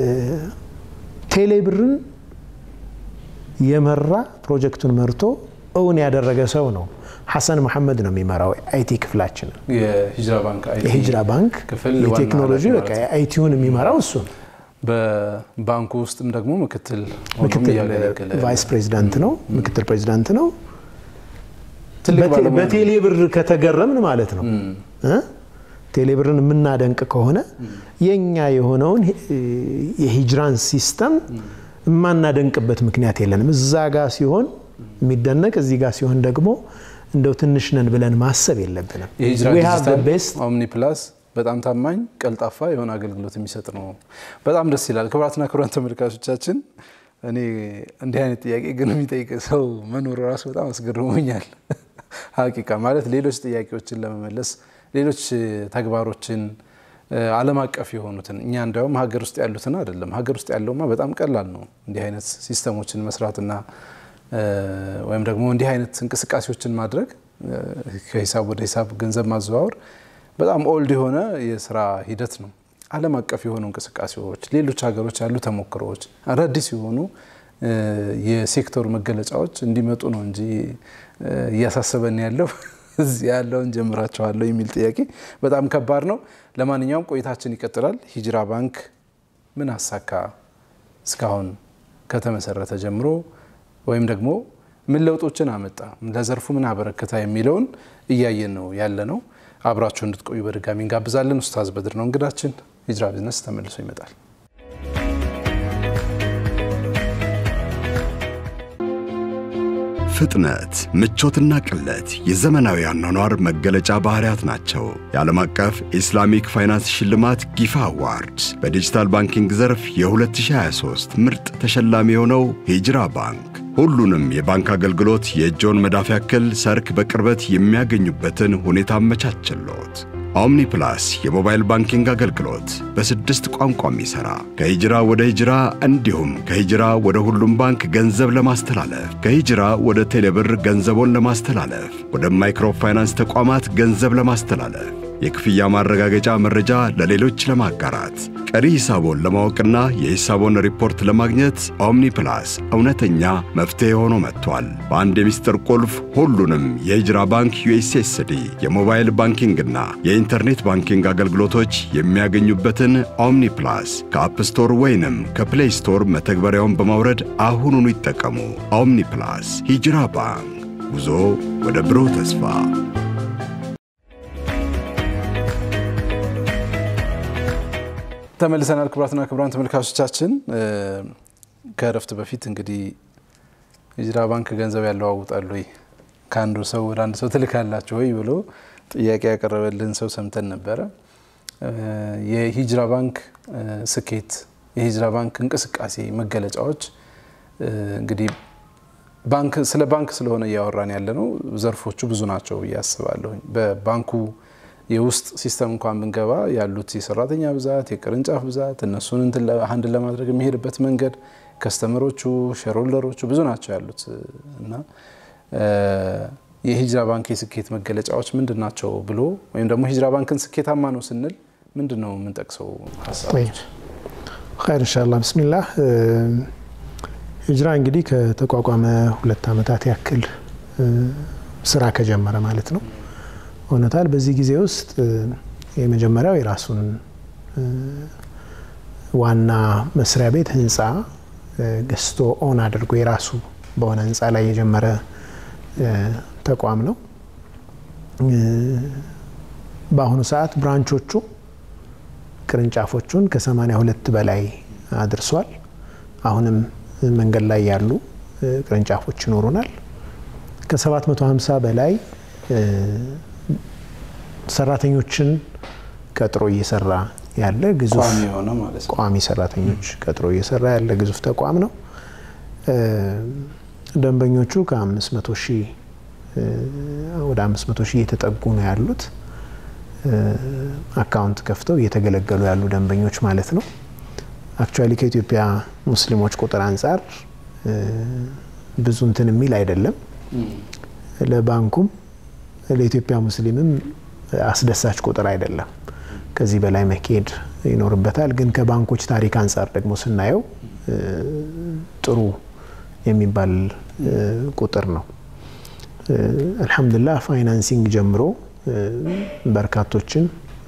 ቴሌብርን የመራ ፕሮጀክቱን መርቶ እውን ያደረገ ሰው ነው። ሐሰን መሐመድ ነው የሚመራው አይቲ ክፍላችንን። የሂጅራ ባንክ አይቲ የሂጅራ ባንክ ክፍል ዋና የቴክኖሎጂ ኃላፊ በቃ ማለት ነው። የአይቲውን የሚመራው እሱ ነው። በባንኩ ውስጥም ደግሞ ምክትል ሆኖም ምክትል እያገለገለ ቫይስ ፕሬዚዳንት ነው፣ ምክትል ፕሬዚዳንት ነው። ትልቅ በቴ- ባለሙያ ነው። በቴሌ ብር ከተገረምን ማለት ነው እ? ቴሌ ብርን የምናደንቅ ከሆነ የኛ የሆነውን እ፣ የሂጅራን ሲስተም የማናደንቅበት ምክንያት የለንም። እዛ ጋር ሲሆን የሚደነቅ እዚህ ጋር ሲሆን ደግሞ እንደው ትንሽ ነን ብለን ማሰብ የለብንም። የሂጅራ We have the ዲጂታል best ኦምኒ ፕላስ በጣም ታማኝ ቀልጣፋ የሆነ አገልግሎት የሚሰጥ ነው። በጣም ደስ ይላል። ክቡራትና ክቡራን ተመልካቾቻችን እኔ እንዲህ አይነት ጥያቄ ግን የሚጠይቅ ሰው መኖሩ ራሱ በጣም አስገርሞኛል። ሀቂቃ ማለት ሌሎች ጥያቄዎችን ለመመለስ ሌሎች ተግባሮችን ዓለም አቀፍ የሆኑትን እኛ እንዲያውም ሀገር ውስጥ ያሉትን አይደለም። ሀገር ውስጥ ያለውማ በጣም ቀላል ነው እንዲህ አይነት ሲስተሞችን መስራትና ወይም ደግሞ እንዲህ አይነት እንቅስቃሴዎችን ማድረግ ከሂሳብ ወደ ሂሳብ ገንዘብ ማዘዋወር በጣም ኦልድ የሆነ የስራ ሂደት ነው። ዓለም አቀፍ የሆኑ እንቅስቃሴዎች፣ ሌሎች ሀገሮች ያሉ ተሞክሮዎች፣ አዳዲስ የሆኑ የሴክተሩ መገለጫዎች እንዲመጡ ነው እንጂ እያሳሰበን ያለው እዚህ ያለውን ጀምራቸዋለሁ የሚል ጥያቄ በጣም ከባድ ነው። ለማንኛውም ቆይታችን ይቀጥላል። ሂጅራ ባንክ ምን አሳካ እስካሁን ከተመሰረተ ጀምሮ ወይም ደግሞ ምን ለውጦችን አመጣ፣ ለዘርፉ ምን አበረከታ የሚለውን እያየን ነው ያለ ነው። አብራችሁ እንድትቆዩ በድጋሚ እንጋብዛለን። ኡስታዝ በድር ነው እንግዳችን። ሂጅራ ቢዝነስ ተመልሶ ይመጣል። ፍጥነት፣ ምቾትና ቅለት የዘመናዊ አኗኗር መገለጫ ባህሪያት ናቸው። የዓለም አቀፍ ኢስላሚክ ፋይናንስ ሽልማት ጊፋ አዋርድ በዲጂታል ባንኪንግ ዘርፍ የ2023 ምርጥ ተሸላሚ የሆነው ሂጅራ ባንክ ሁሉንም የባንክ አገልግሎት የእጆን መዳፍ ያክል ሰርክ በቅርበት የሚያገኙበትን ሁኔታ አመቻችሎት። ኦምኒ ፕላስ የሞባይል ባንኪንግ አገልግሎት በስድስት ቋንቋ የሚሠራ ከሂጅራ ወደ ሂጅራ እንዲሁም ከሂጅራ ወደ ሁሉም ባንክ ገንዘብ ለማስተላለፍ ከሂጅራ ወደ ቴሌብር ገንዘቦን ለማስተላለፍ ወደ ማይክሮ ፋይናንስ ተቋማት ገንዘብ ለማስተላለፍ የክፍያ ማረጋገጫ መረጃ ለሌሎች ለማጋራት ቀሪ ሂሳቦን ለማወቅና የሂሳቦን ሪፖርት ለማግኘት ኦምኒ ፕላስ እውነተኛ መፍትሔ ሆኖ መጥቷል። በአንድ የሚስጥር ቁልፍ ሁሉንም የሂጅራ ባንክ ዩኤስኤስዲ የሞባይል ባንኪንግና የኢንተርኔት ባንኪንግ አገልግሎቶች የሚያገኙበትን ኦምኒ ፕላስ ከአፕ ስቶር ወይንም ከፕሌይ ስቶር መተግበሪያውን በማውረድ አሁኑኑ ይጠቀሙ። ኦምኒ ፕላስ ሂጅራ ባንክ ጉዞ ወደ ብሩህ ተስፋ ተመልሰናል። ክቡራትና ክቡራን ተመልካቾቻችን ከእረፍት በፊት እንግዲህ ሂጅራ ባንክ ገንዘብ ያለዋውጣሉ ወይ ከአንዱ ሰው ወደ አንድ ሰው ትልካላችሁ ወይ ብሎ ጥያቄ ያቀረበልን ሰው ሰምተን ነበረ። የሂጅራ ባንክ ስኬት፣ የሂጅራ ባንክ እንቅስቃሴ መገለጫዎች እንግዲህ ባንክ ስለ ባንክ ስለሆነ እያወራን ያለ ነው። ዘርፎቹ ብዙ ናቸው ብዬ አስባለሁ። በባንኩ የውስጥ ሲስተም እንኳን ብንገባ ያሉት የሰራተኛ ብዛት፣ የቅርንጫፍ ብዛት እነሱን አንድ ለማድረግ የሚሄድበት መንገድ፣ ከስተመሮቹ፣ ሼርሆልደሮቹ ብዙ ናቸው ያሉት እና የሂጅራ ባንክ የስኬት መገለጫዎች ምንድን ናቸው ብሎ ወይም ደግሞ ሂጅራ ባንክን ስኬታማ ነው ስንል ምንድን ነው የምንጠቅሰው ሀሳቦች? ኸይር ኢንሻአላህ ብስሚላህ ሂጅራ እንግዲህ ከተቋቋመ ሁለት ዓመታት ያክል ስራ ከጀመረ ማለት ነው ሆነታል። በዚህ ጊዜ ውስጥ የመጀመሪያው የራሱን ዋና መስሪያ ቤት ህንፃ ገዝቶ ኦን አድርጎ የራሱ በሆነ ህንፃ ላይ የጀመረ ተቋም ነው። በአሁኑ ሰዓት ብራንቾቹ ቅርንጫፎቹን ከ82 በላይ አድርሷል። አሁንም መንገድ ላይ ያሉ ቅርንጫፎች ይኖሩናል። ከ750 በላይ ሰራተኞችን ቀጥሮ እየሰራ ያለ ግዙፍ ቋሚ ሰራተኞች ቀጥሮ እየሰራ ያለ ግዙፍ ተቋም ነው። ደንበኞቹ ከ500 ሺህ ወደ 500 ሺህ እየተጠጉ ነው ያሉት። አካውንት ከፍተው እየተገለገሉ ያሉ ደንበኞች ማለት ነው። አክቹዋሊ ከኢትዮጵያ ሙስሊሞች ቁጥር አንጻር ብዙ እንትን የሚል አይደለም። ለባንኩም ለኢትዮጵያ ሙስሊምም አስደሳች ቁጥር አይደለም። ከዚህ በላይ መካሄድ ይኖርበታል። ግን ከባንኮች ታሪክ አንጻር ደግሞ ስናየው ጥሩ የሚባል ቁጥር ነው። አልሐምዱሊላህ ፋይናንሲንግ ጀምሮ በርካቶችን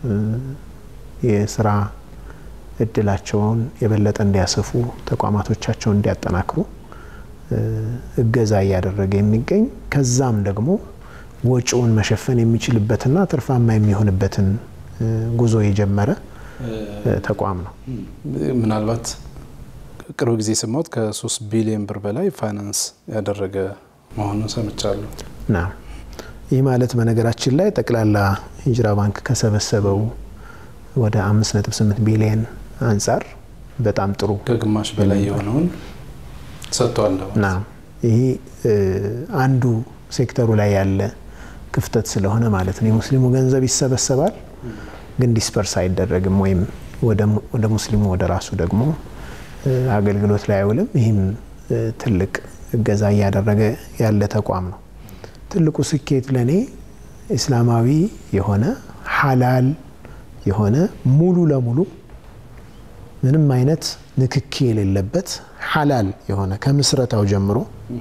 የስራ እድላቸውን የበለጠ እንዲያሰፉ ተቋማቶቻቸውን እንዲያጠናክሩ እገዛ እያደረገ የሚገኝ ከዛም ደግሞ ወጪውን መሸፈን የሚችልበትና ትርፋማ የሚሆንበትን ጉዞ የጀመረ ተቋም ነው። ምናልባት ቅርብ ጊዜ የሰማሁት ከሶስት ቢሊዮን ብር በላይ ፋይናንስ ያደረገ መሆኑን ሰምቻለሁ። ና ይህ ማለት በነገራችን ላይ ጠቅላላ ሂጅራ ባንክ ከሰበሰበው ወደ 5.8 ቢሊዮን አንጻር በጣም ጥሩ ከግማሽ በላይ የሆነውን ሰጥቷል። ና ይህ አንዱ ሴክተሩ ላይ ያለ ክፍተት ስለሆነ ማለት ነው። የሙስሊሙ ገንዘብ ይሰበሰባል፣ ግን ዲስፐርስ አይደረግም ወይም ወደ ሙስሊሙ ወደ ራሱ ደግሞ አገልግሎት ላይ አይውልም። ይህም ትልቅ እገዛ እያደረገ ያለ ተቋም ነው። ትልቁ ስኬት ለእኔ እስላማዊ የሆነ ሀላል የሆነ ሙሉ ለሙሉ ምንም አይነት ንክኪ የሌለበት ሀላል የሆነ ከምስረታው ጀምሮ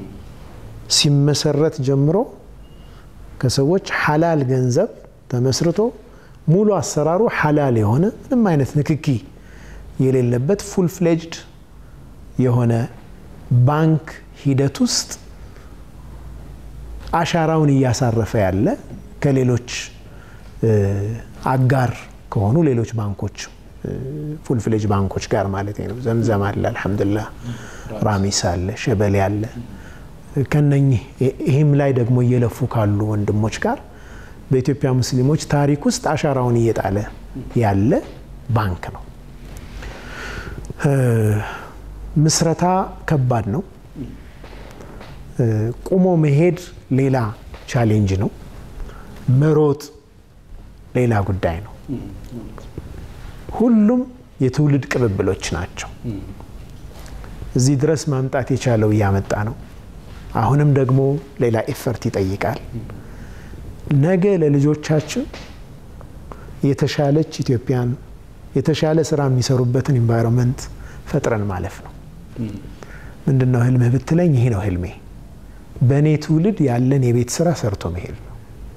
ሲመሰረት ጀምሮ ከሰዎች ሀላል ገንዘብ ተመስርቶ ሙሉ አሰራሩ ሀላል የሆነ ምንም አይነት ንክኪ የሌለበት ፉል ፍሌጅድ የሆነ ባንክ ሂደት ውስጥ አሻራውን እያሳረፈ ያለ ከሌሎች አጋር ከሆኑ ሌሎች ባንኮች ፉል ፍሌጅ ባንኮች ጋር ማለት ነው። ዘምዘም አለ፣ አልሐምዱሊላህ ራሚስ አለ፣ ሸበሌ አለ። ከነኚህ ይህም ላይ ደግሞ እየለፉ ካሉ ወንድሞች ጋር በኢትዮጵያ ሙስሊሞች ታሪክ ውስጥ አሻራውን እየጣለ ያለ ባንክ ነው። ምስረታ ከባድ ነው። ቁሞ መሄድ ሌላ ቻሌንጅ ነው። መሮጥ ሌላ ጉዳይ ነው። ሁሉም የትውልድ ቅብብሎች ናቸው። እዚህ ድረስ ማምጣት የቻለው እያመጣ ነው። አሁንም ደግሞ ሌላ ኤፈርት ይጠይቃል። ነገ ለልጆቻችን የተሻለች ኢትዮጵያን የተሻለ ስራ የሚሰሩበትን ኢንቫይሮንመንት ፈጥረን ማለፍ ነው። ምንድን ነው ህልምህ ብትለኝ፣ ይሄ ነው ህልሜ። በእኔ ትውልድ ያለን የቤት ስራ ሰርቶ መሄድ ነው።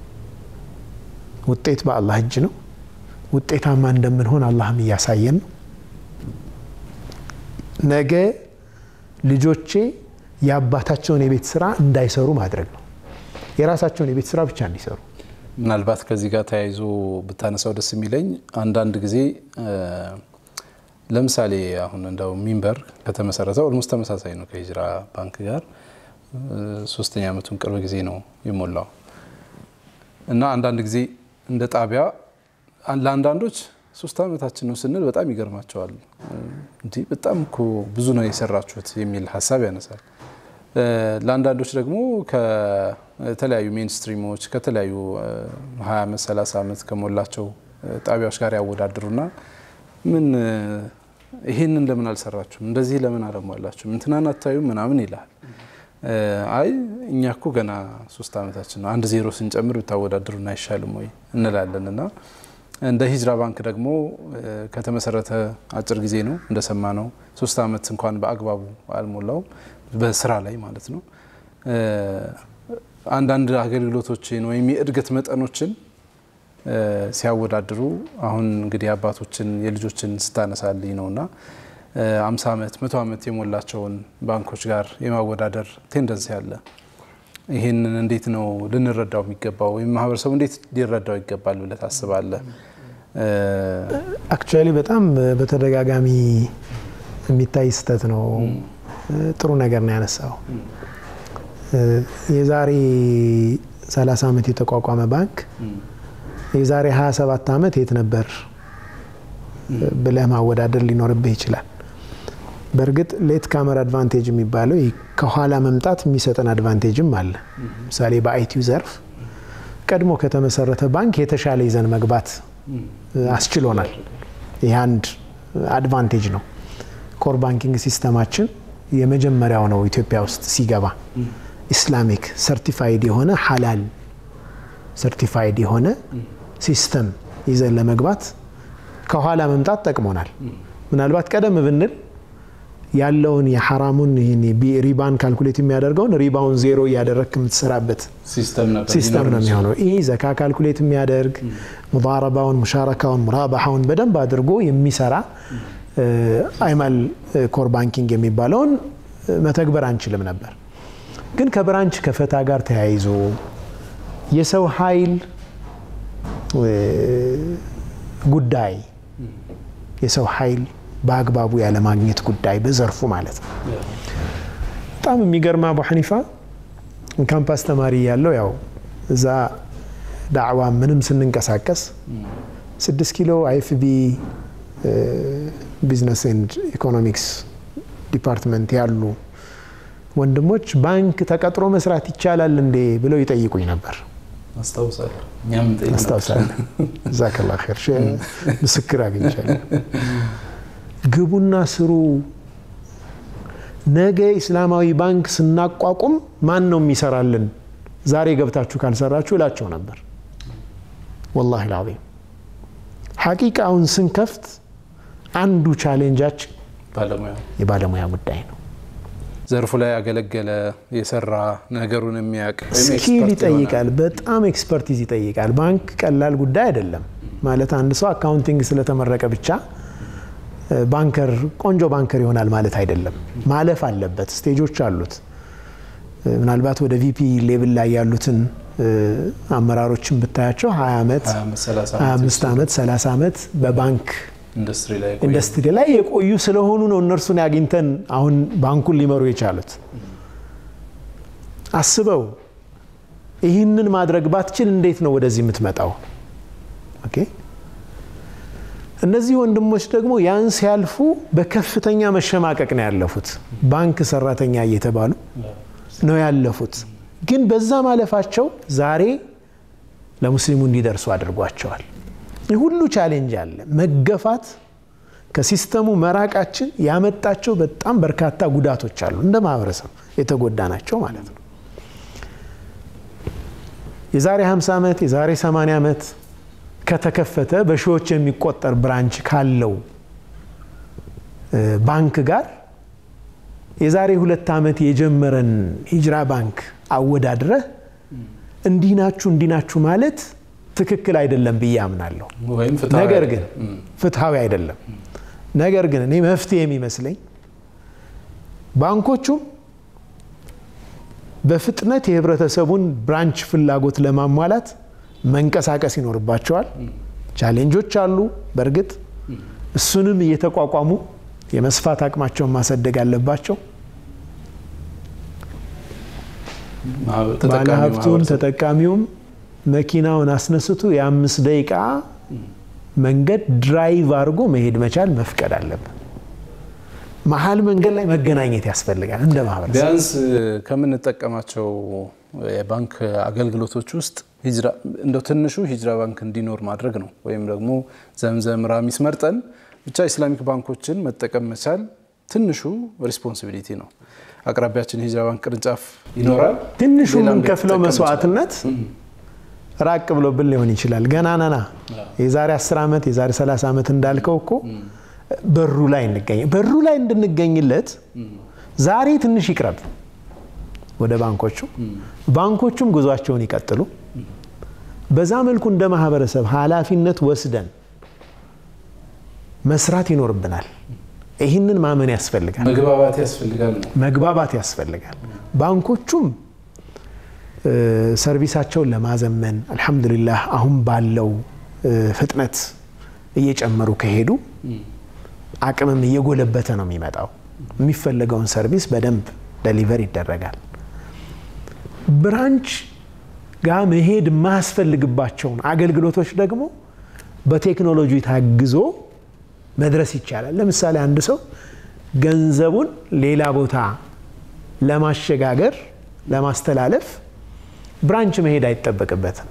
ውጤት በአላህ እጅ ነው። ውጤታማ እንደምንሆን አላህም እያሳየን ነው። ነገ ልጆቼ የአባታቸውን የቤት ስራ እንዳይሰሩ ማድረግ ነው። የራሳቸውን የቤት ስራ ብቻ እንዲሰሩ። ምናልባት ከዚህ ጋር ተያይዞ ብታነሳው ደስ የሚለኝ አንዳንድ ጊዜ ለምሳሌ አሁን እንደው ሚንበር ከተመሰረተ ኦልሞስት ተመሳሳይ ነው ከሂጅራ ባንክ ጋር ሶስተኛ ዓመቱን ቅርብ ጊዜ ነው የሞላው እና አንዳንድ ጊዜ እንደ ጣቢያ ለአንዳንዶች ሶስት ዓመታችን ነው ስንል በጣም ይገርማቸዋል። እንዲህ በጣም እኮ ብዙ ነው የሰራችሁት የሚል ሀሳብ ያነሳል። ለአንዳንዶች ደግሞ ከተለያዩ ሜንስትሪሞች ከተለያዩ 20 ዓመት 30 ዓመት ከሞላቸው ጣቢያዎች ጋር ያወዳድሩና ምን ይሄንን ለምን አልሰራችሁም? እንደዚህ ለምን አለሟላችሁም? እንትናን አታዩም? ምናምን ይልሃል። አይ እኛ እኮ ገና ሶስት ዓመታችን ነው፣ አንድ ዜሮ ስንጨምር ብታወዳድሩን አይሻልም ወይ እንላለን እና እንደ ሂጅራ ባንክ ደግሞ ከተመሰረተ አጭር ጊዜ ነው እንደሰማ ነው። ሶስት ዓመት እንኳን በአግባቡ አልሞላውም በስራ ላይ ማለት ነው። አንዳንድ አገልግሎቶችን ወይም የእድገት መጠኖችን ሲያወዳድሩ አሁን እንግዲህ አባቶችን የልጆችን ስታነሳልኝ ነውና አምሳ ዓመት መቶ ዓመት የሞላቸውን ባንኮች ጋር የማወዳደር ቴንደንሲ አለ። ይህንን እንዴት ነው ልንረዳው የሚገባው ወይም ማህበረሰቡ እንዴት ሊረዳው ይገባል ብለህ ታስባለህ? አክቹዋሊ በጣም በተደጋጋሚ የሚታይ ስህተት ነው። ጥሩ ነገር ነው ያነሳው። የዛሬ 30 ዓመት የተቋቋመ ባንክ የዛሬ 27 ዓመት የት ነበር ብለህ ማወዳደር ሊኖርብህ ይችላል። በእርግጥ ሌት ካመር አድቫንቴጅ የሚባለው ከኋላ መምጣት የሚሰጠን አድቫንቴጅም አለ። ምሳሌ በአይቲው ዘርፍ ቀድሞ ከተመሰረተ ባንክ የተሻለ ይዘን መግባት አስችሎናል። ይህ አንድ አድቫንቴጅ ነው። ኮር ባንኪንግ ሲስተማችን የመጀመሪያው ነው ኢትዮጵያ ውስጥ ሲገባ ኢስላሚክ ሰርቲፋይድ የሆነ ሀላል ሰርቲፋይድ የሆነ ሲስተም ይዘን ለመግባት ከኋላ መምጣት ጠቅሞናል። ምናልባት ቀደም ብንል ያለውን የሐራሙን ሪባን ካልኩሌት የሚያደርገውን ሪባውን ዜሮ እያደረግክ የምትሰራበት ሲስተም ነው የሚሆነው። ይህ ዘካ ካልኩሌት የሚያደርግ ሙዳረባውን፣ ሙሻረካውን፣ ሙራባሐውን በደንብ አድርጎ የሚሰራ አይማል ኮር ባንኪንግ የሚባለውን መተግበር አንችልም ነበር። ግን ከብራንች ከፈታ ጋር ተያይዞ የሰው ኃይል ጉዳይ የሰው ኃይል በአግባቡ ያለማግኘት ጉዳይ በዘርፉ ማለት ነው። በጣም የሚገርም አቡ ሐኒፋ ካምፓስ ተማሪ ያለው ያው እዛ ዳዕዋ ምንም ስንንቀሳቀስ ስድስት ኪሎ አይኤፍቢ ቢዝነስ ኤንድ ኢኮኖሚክስ ዲፓርትመንት ያሉ ወንድሞች ባንክ ተቀጥሮ መስራት ይቻላል እንዴ ብለው ይጠይቁኝ ነበር። አስታውሳለሁ። ጀዛከላ ኸይር ምስክር አግኝቻለሁ። ግቡና ስሩ። ነገ ኢስላማዊ ባንክ ስናቋቁም ማን ነው የሚሰራልን? ዛሬ ገብታችሁ ካልሰራችሁ እላቸው ነበር። ወላሂ ልዓዚም ሐቂቃውን ስንከፍት አንዱ ቻሌንጃችን የባለሙያ ጉዳይ ነው። ዘርፉ ላይ ያገለገለ የሰራ ነገሩን የሚያውቅ ስኪል ይጠይቃል። በጣም ኤክስፐርቲዝ ይጠይቃል። ባንክ ቀላል ጉዳይ አይደለም። ማለት አንድ ሰው አካውንቲንግ ስለተመረቀ ብቻ ባንከር ቆንጆ ባንከር ይሆናል ማለት አይደለም። ማለፍ አለበት። ስቴጆች አሉት። ምናልባት ወደ ቪፒ ሌብል ላይ ያሉትን አመራሮችን ብታያቸው 20 ዓመት፣ 25 ዓመት፣ 30 ዓመት በባንክ ኢንዱስትሪ ላይ የቆዩ ስለሆኑ ነው እነርሱን አግኝተን አሁን ባንኩን ሊመሩ የቻሉት። አስበው ይህንን ማድረግ ባትችል እንዴት ነው ወደዚህ የምትመጣው? ኦኬ እነዚህ ወንድሞች ደግሞ ያን ሲያልፉ በከፍተኛ መሸማቀቅ ነው ያለፉት። ባንክ ሰራተኛ እየተባሉ ነው ያለፉት። ግን በዛ ማለፋቸው ዛሬ ለሙስሊሙ እንዲደርሱ አድርጓቸዋል። ይህ ሁሉ ቻሌንጅ አለ። መገፋት፣ ከሲስተሙ መራቃችን ያመጣቸው በጣም በርካታ ጉዳቶች አሉ። እንደ ማህበረሰብ የተጎዳ ናቸው ማለት ነው። የዛሬ 50 ዓመት የዛሬ 80 ዓመት ከተከፈተ በሺዎች የሚቆጠር ብራንች ካለው ባንክ ጋር የዛሬ ሁለት ዓመት የጀመረን ሂጅራ ባንክ አወዳድረህ እንዲህ ናችሁ እንዲህ ናችሁ ማለት ትክክል አይደለም ብዬ አምናለሁ። ነገር ግን ፍትሐዊ አይደለም። ነገር ግን እኔ መፍትሄ የሚመስለኝ ባንኮቹም በፍጥነት የህብረተሰቡን ብራንች ፍላጎት ለማሟላት መንቀሳቀስ ይኖርባቸዋል። ቻሌንጆች አሉ። በእርግጥ እሱንም እየተቋቋሙ የመስፋት አቅማቸውን ማሳደግ አለባቸው። ባለሀብቱም ተጠቃሚውም መኪናውን አስነስቶ የአምስት ደቂቃ መንገድ ድራይቭ አድርጎ መሄድ መቻል መፍቀድ አለብን። መሀል መንገድ ላይ መገናኘት ያስፈልጋል። እንደ ማህበረሰብ ቢያንስ ከምንጠቀማቸው የባንክ አገልግሎቶች ውስጥ እንደ ትንሹ ሂጅራ ባንክ እንዲኖር ማድረግ ነው። ወይም ደግሞ ዘምዘም፣ ራሚስ መርጠን ብቻ ኢስላሚክ ባንኮችን መጠቀም መቻል ትንሹ ሪስፖንሲቢሊቲ ነው። አቅራቢያችን የሂጅራ ባንክ ቅርንጫፍ ይኖራል። ትንሹ የምንከፍለው መስዋዕትነት ራቅ ብሎብን ሊሆን ይችላል። ገና ነና የዛሬ 10 ዓመት የዛሬ 30 ዓመት እንዳልከው እኮ በሩ ላይ እንገኝ በሩ ላይ እንድንገኝለት ዛሬ ትንሽ ይቅረብ ወደ ባንኮቹ፣ ባንኮቹም ጉዟቸውን ይቀጥሉ። በዛ መልኩ እንደ ማህበረሰብ ኃላፊነት ወስደን መስራት ይኖርብናል። ይህንን ማመን ያስፈልጋል። መግባባት ያስፈልጋል ነው መግባባት ያስፈልጋል። ባንኮቹም ሰርቪሳቸውን ለማዘመን አልሐምዱሊላህ አሁን ባለው ፍጥነት እየጨመሩ ከሄዱ አቅምም እየጎለበተ ነው የሚመጣው። የሚፈለገውን ሰርቪስ በደንብ ደሊቨር ይደረጋል። ብራንች ጋር መሄድ የማያስፈልግባቸውን አገልግሎቶች ደግሞ በቴክኖሎጂ ታግዞ መድረስ ይቻላል። ለምሳሌ አንድ ሰው ገንዘቡን ሌላ ቦታ ለማሸጋገር ለማስተላለፍ ብራንች መሄድ አይጠበቅበትም።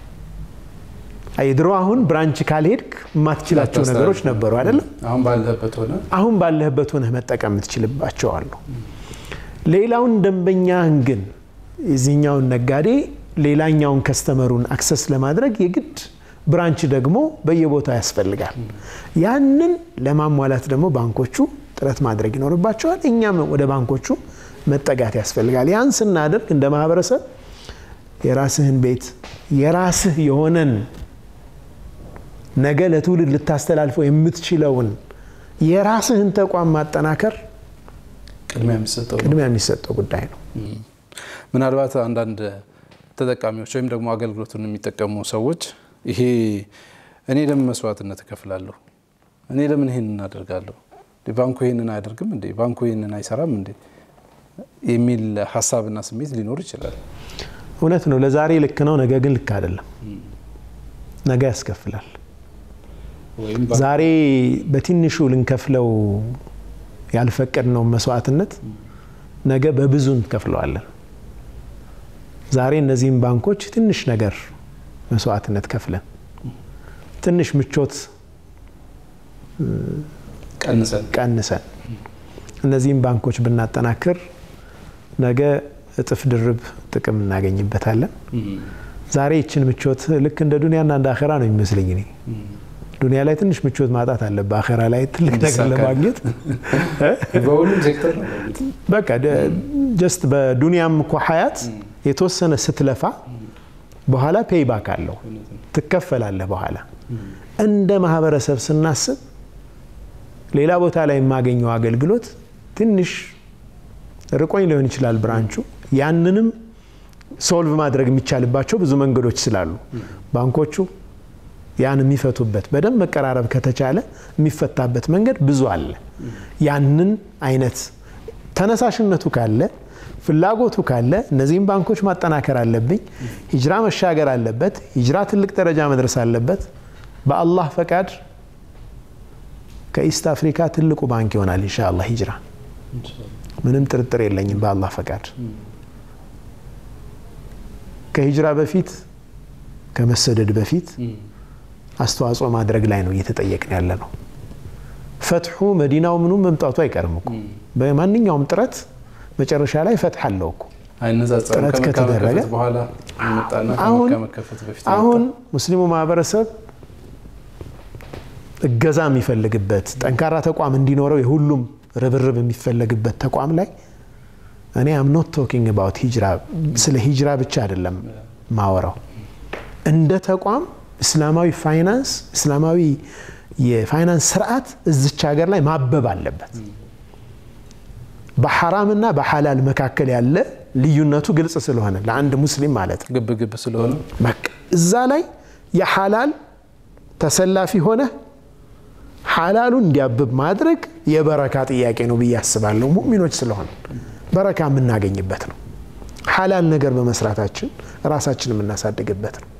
ድሮ አሁን ብራንች ካልሄድክ የማትችላቸው ነገሮች ነበሩ አይደለም። አሁን ባለህበት ሆነ አሁን ባለህበት ሆነህ መጠቀም የምትችልባቸው አሉ። ሌላውን ደንበኛህን ግን የዚህኛውን ነጋዴ ሌላኛውን ከስተመሩን አክሰስ ለማድረግ የግድ ብራንች ደግሞ በየቦታው ያስፈልጋል። ያንን ለማሟላት ደግሞ ባንኮቹ ጥረት ማድረግ ይኖርባቸዋል። እኛም ወደ ባንኮቹ መጠጋት ያስፈልጋል። ያን ስናደርግ እንደ ማህበረሰብ የራስህን ቤት የራስህ የሆነን ነገ ለትውልድ ልታስተላልፈው የምትችለውን የራስህን ተቋም ማጠናከር ቅድሚያ የሚሰጠው ቅድሚያ የሚሰጠው ጉዳይ ነው። ምናልባት አንዳንድ ተጠቃሚዎች ወይም ደግሞ አገልግሎቱን የሚጠቀሙ ሰዎች ይሄ እኔ ለምን መስዋዕትነት እከፍላለሁ? እኔ ለምን ይሄንን እናደርጋለሁ? ባንኩ ይሄንን አያደርግም እንዴ? ባንኩ ይሄንን አይሰራም እንዴ? የሚል ሀሳብና ስሜት ሊኖር ይችላል። እውነት ነው። ለዛሬ ልክ ነው፣ ነገ ግን ልክ አይደለም። ነገ ያስከፍላል። ዛሬ በትንሹ ልንከፍለው ያልፈቀድነውን መስዋዕትነት ነገ በብዙ እንከፍለዋለን። ዛሬ እነዚህም ባንኮች ትንሽ ነገር መስዋዕትነት ከፍለን ትንሽ ምቾት ቀንሰን ቀንሰን እነዚህም ባንኮች ብናጠናክር ነገ እጥፍ ድርብ ጥቅም እናገኝበታለን። ዛሬ ይችን ምቾት ልክ እንደ ዱንያና እንደ አኼራ ነው የሚመስለኝ እኔ። ዱንያ ላይ ትንሽ ምቾት ማጣት አለብህ፣ አኼራ ላይ ትልቅ ነገር ለማግኘት በሁሉም ሴክተር ነው። በቃ ጀስት በዱንያም እኮ ሀያት የተወሰነ ስትለፋ በኋላ ፔይባክ አለው ትከፈላለህ። በኋላ እንደ ማህበረሰብ ስናስብ ሌላ ቦታ ላይ የማገኘው አገልግሎት ትንሽ ርቆኝ ሊሆን ይችላል ብራንቹ። ያንንም ሶልቭ ማድረግ የሚቻልባቸው ብዙ መንገዶች ስላሉ ባንኮቹ ያን የሚፈቱበት በደንብ መቀራረብ ከተቻለ የሚፈታበት መንገድ ብዙ አለ። ያንን አይነት ተነሳሽነቱ ካለ ፍላጎቱ ካለ እነዚህም ባንኮች ማጠናከር አለብኝ። ሂጅራ መሻገር አለበት። ሂጅራ ትልቅ ደረጃ መድረስ አለበት። በአላህ ፈቃድ ከኢስት አፍሪካ ትልቁ ባንክ ይሆናል ኢንሻአላህ ሂጅራ። ምንም ጥርጥር የለኝም። በአላህ ፈቃድ ከሂጅራ በፊት ከመሰደድ በፊት አስተዋጽኦ ማድረግ ላይ ነው እየተጠየቅን ያለ ነው። ፈትሑ መዲናው ምኑ መምጣቱ አይቀርም እኮ በማንኛውም ጥረት መጨረሻ ላይ ፈትሕ አለው እኮ አይነጻጸርም። ጥረት ከመካ ከተደረገ መከፈት በኋላ የመጣና አሁን ከመካ መከፈት በፊት አሁን ሙስሊሙ ማህበረሰብ እገዛ የሚፈልግበት ጠንካራ ተቋም እንዲኖረው የሁሉም ርብርብ የሚፈለግበት ተቋም ላይ እኔ አም ኖት ቶኪንግ አባውት ሂጅራ ስለ ሂጅራ ብቻ አይደለም ማወራው እንደ ተቋም እስላማዊ ፋይናንስ እስላማዊ የፋይናንስ ስርዓት እዚች ሀገር ላይ ማበብ አለበት። በሐራምና በሐላል መካከል ያለ ልዩነቱ ግልጽ ስለሆነ ለአንድ ሙስሊም ማለት ነው። ግብ ግብ ስለሆነ በቃ እዛ ላይ የሐላል ተሰላፊ ሆነ ሐላሉን እንዲያብብ ማድረግ የበረካ ጥያቄ ነው ብዬ አስባለሁ። ሙእሚኖች ስለሆነ በረካ የምናገኝበት ነው። ሐላል ነገር በመስራታችን ራሳችን የምናሳድግበት ነው።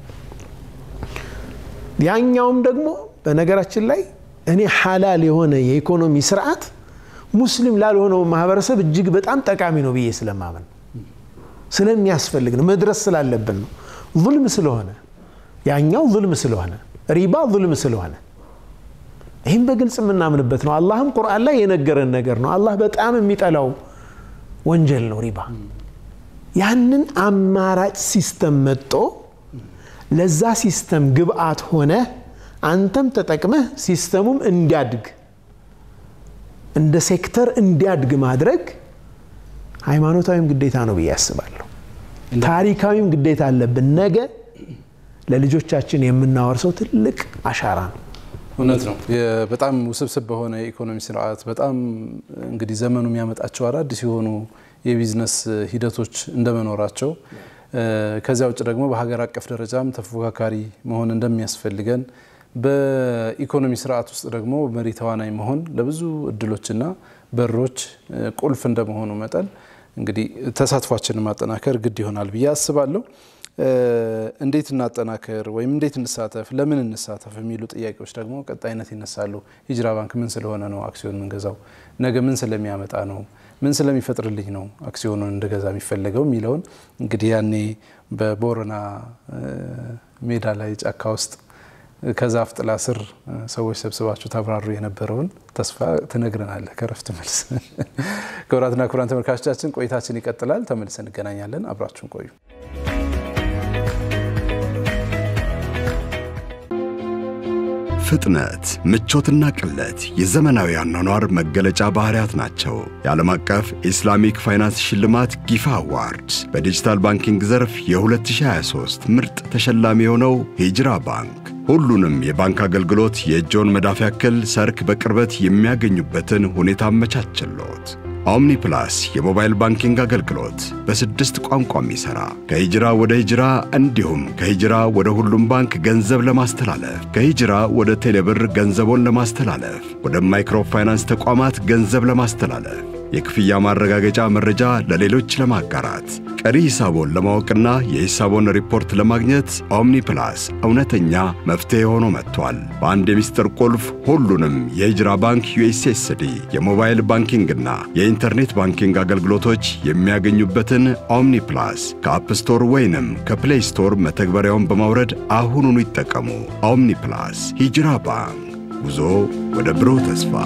ያኛውም ደግሞ በነገራችን ላይ እኔ ሐላል የሆነ የኢኮኖሚ ስርዓት ሙስሊም ላልሆነው ማህበረሰብ እጅግ በጣም ጠቃሚ ነው ብዬ ስለማመን ስለሚያስፈልግ ነው፣ መድረስ ስላለብን ነው። ዙልም ስለሆነ ያኛው ዙልም ስለሆነ ሪባ ዙልም ስለሆነ ይህም በግልጽ የምናምንበት ነው። አላህም ቁርአን ላይ የነገረን ነገር ነው። አላህ በጣም የሚጠላው ወንጀል ነው ሪባ። ያንን አማራጭ ሲስተም መጦ ለዛ ሲስተም ግብአት ሆነ አንተም ተጠቅመህ ሲስተሙም እንዲያድግ እንደ ሴክተር እንዲያድግ ማድረግ ሃይማኖታዊም ግዴታ ነው ብዬ አስባለሁ። ታሪካዊም ግዴታ አለብን። ነገ ለልጆቻችን የምናወርሰው ትልቅ አሻራ ነው። እውነት ነው። በጣም ውስብስብ በሆነ የኢኮኖሚ ስርዓት በጣም እንግዲህ ዘመኑ የሚያመጣቸው አዳዲስ የሆኑ የቢዝነስ ሂደቶች እንደመኖራቸው ከዚያ ውጭ ደግሞ በሀገር አቀፍ ደረጃም ተፎካካሪ መሆን እንደሚያስፈልገን በኢኮኖሚ ስርዓት ውስጥ ደግሞ መሪ ተዋናይ መሆን ለብዙ እድሎችና በሮች ቁልፍ እንደመሆኑ መጠን እንግዲህ ተሳትፏችንን ማጠናከር ግድ ይሆናል ብዬ አስባለሁ። እንዴት እናጠናከር ወይም እንዴት እንሳተፍ፣ ለምን እንሳተፍ የሚሉ ጥያቄዎች ደግሞ ቀጣይነት ይነሳሉ። ሂጅራ ባንክ ምን ስለሆነ ነው አክሲዮን የምንገዛው? ነገ ምን ስለሚያመጣ ነው? ምን ስለሚፈጥርልኝ ነው አክሲዮኑን እንደገዛ የሚፈለገው የሚለውን እንግዲህ ያኔ በቦረና ሜዳ ላይ ጫካ ውስጥ ከዛፍ ጥላ ስር ሰዎች ሰብስባችሁ ታብራሩ የነበረውን ተስፋ ትነግረናለህ ከረፍት መልስ። ክቡራትና ክቡራን ተመልካቾቻችን ቆይታችን ይቀጥላል። ተመልሰን እንገናኛለን። አብራችሁን ቆዩ። ፍጥነት፣ ምቾትና ቅለት የዘመናዊ አኗኗር መገለጫ ባህሪያት ናቸው። የዓለም አቀፍ ኢስላሚክ ፋይናንስ ሽልማት ጊፋ አዋርድ በዲጂታል ባንኪንግ ዘርፍ የ2023 ምርጥ ተሸላሚ የሆነው ሂጅራ ባንክ ሁሉንም የባንክ አገልግሎት የእጆን መዳፍ ያክል ሰርክ በቅርበት የሚያገኙበትን ሁኔታ አመቻችሎት። ኦምኒ ፕላስ የሞባይል ባንኪንግ አገልግሎት በስድስት ቋንቋ የሚሠራ ከሂጅራ ወደ ሂጅራ እንዲሁም ከሂጅራ ወደ ሁሉም ባንክ ገንዘብ ለማስተላለፍ ከሂጅራ ወደ ቴሌብር ገንዘቦን ለማስተላለፍ ወደ ማይክሮ ፋይናንስ ተቋማት ገንዘብ ለማስተላለፍ የክፍያ ማረጋገጫ መረጃ ለሌሎች ለማጋራት ቀሪ ሂሳቦን ለማወቅና የሂሳቦን ሪፖርት ለማግኘት ኦምኒ ፕላስ እውነተኛ መፍትሔ ሆኖ መጥቷል። በአንድ የሚስጥር ቁልፍ ሁሉንም የሂጅራ ባንክ ዩኤስኤስዲ የሞባይል ባንኪንግና የኢንተርኔት ባንኪንግ አገልግሎቶች የሚያገኙበትን ኦምኒ ፕላስ ከአፕ ስቶር ወይንም ከፕሌይ ስቶር መተግበሪያውን በማውረድ አሁኑኑ ይጠቀሙ። ኦምኒ ፕላስ ሂጅራ ባንክ ጉዞ ወደ ብሩህ ተስፋ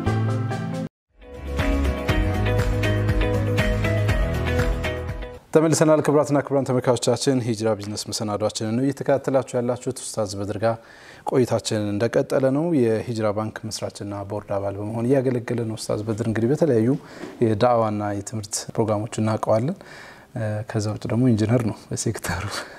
ተመልሰናል። ክቡራትና ክቡራን ተመልካቾቻችን ሂጅራ ቢዝነስ መሰናዷችንን ነው እየተከታተላችሁ ያላችሁት። ኡስታዝ በድር ጋር ቆይታችንን እንደቀጠለ ነው። የሂጅራ ባንክ መስራችና ቦርድ አባል በመሆን እያገለገለ ነው። ኡስታዝ በድር እንግዲህ በተለያዩ የዳዕዋና የትምህርት ፕሮግራሞች እናውቀዋለን። ከዛ ውጭ ደግሞ ኢንጂነር ነው በሴክተሩ።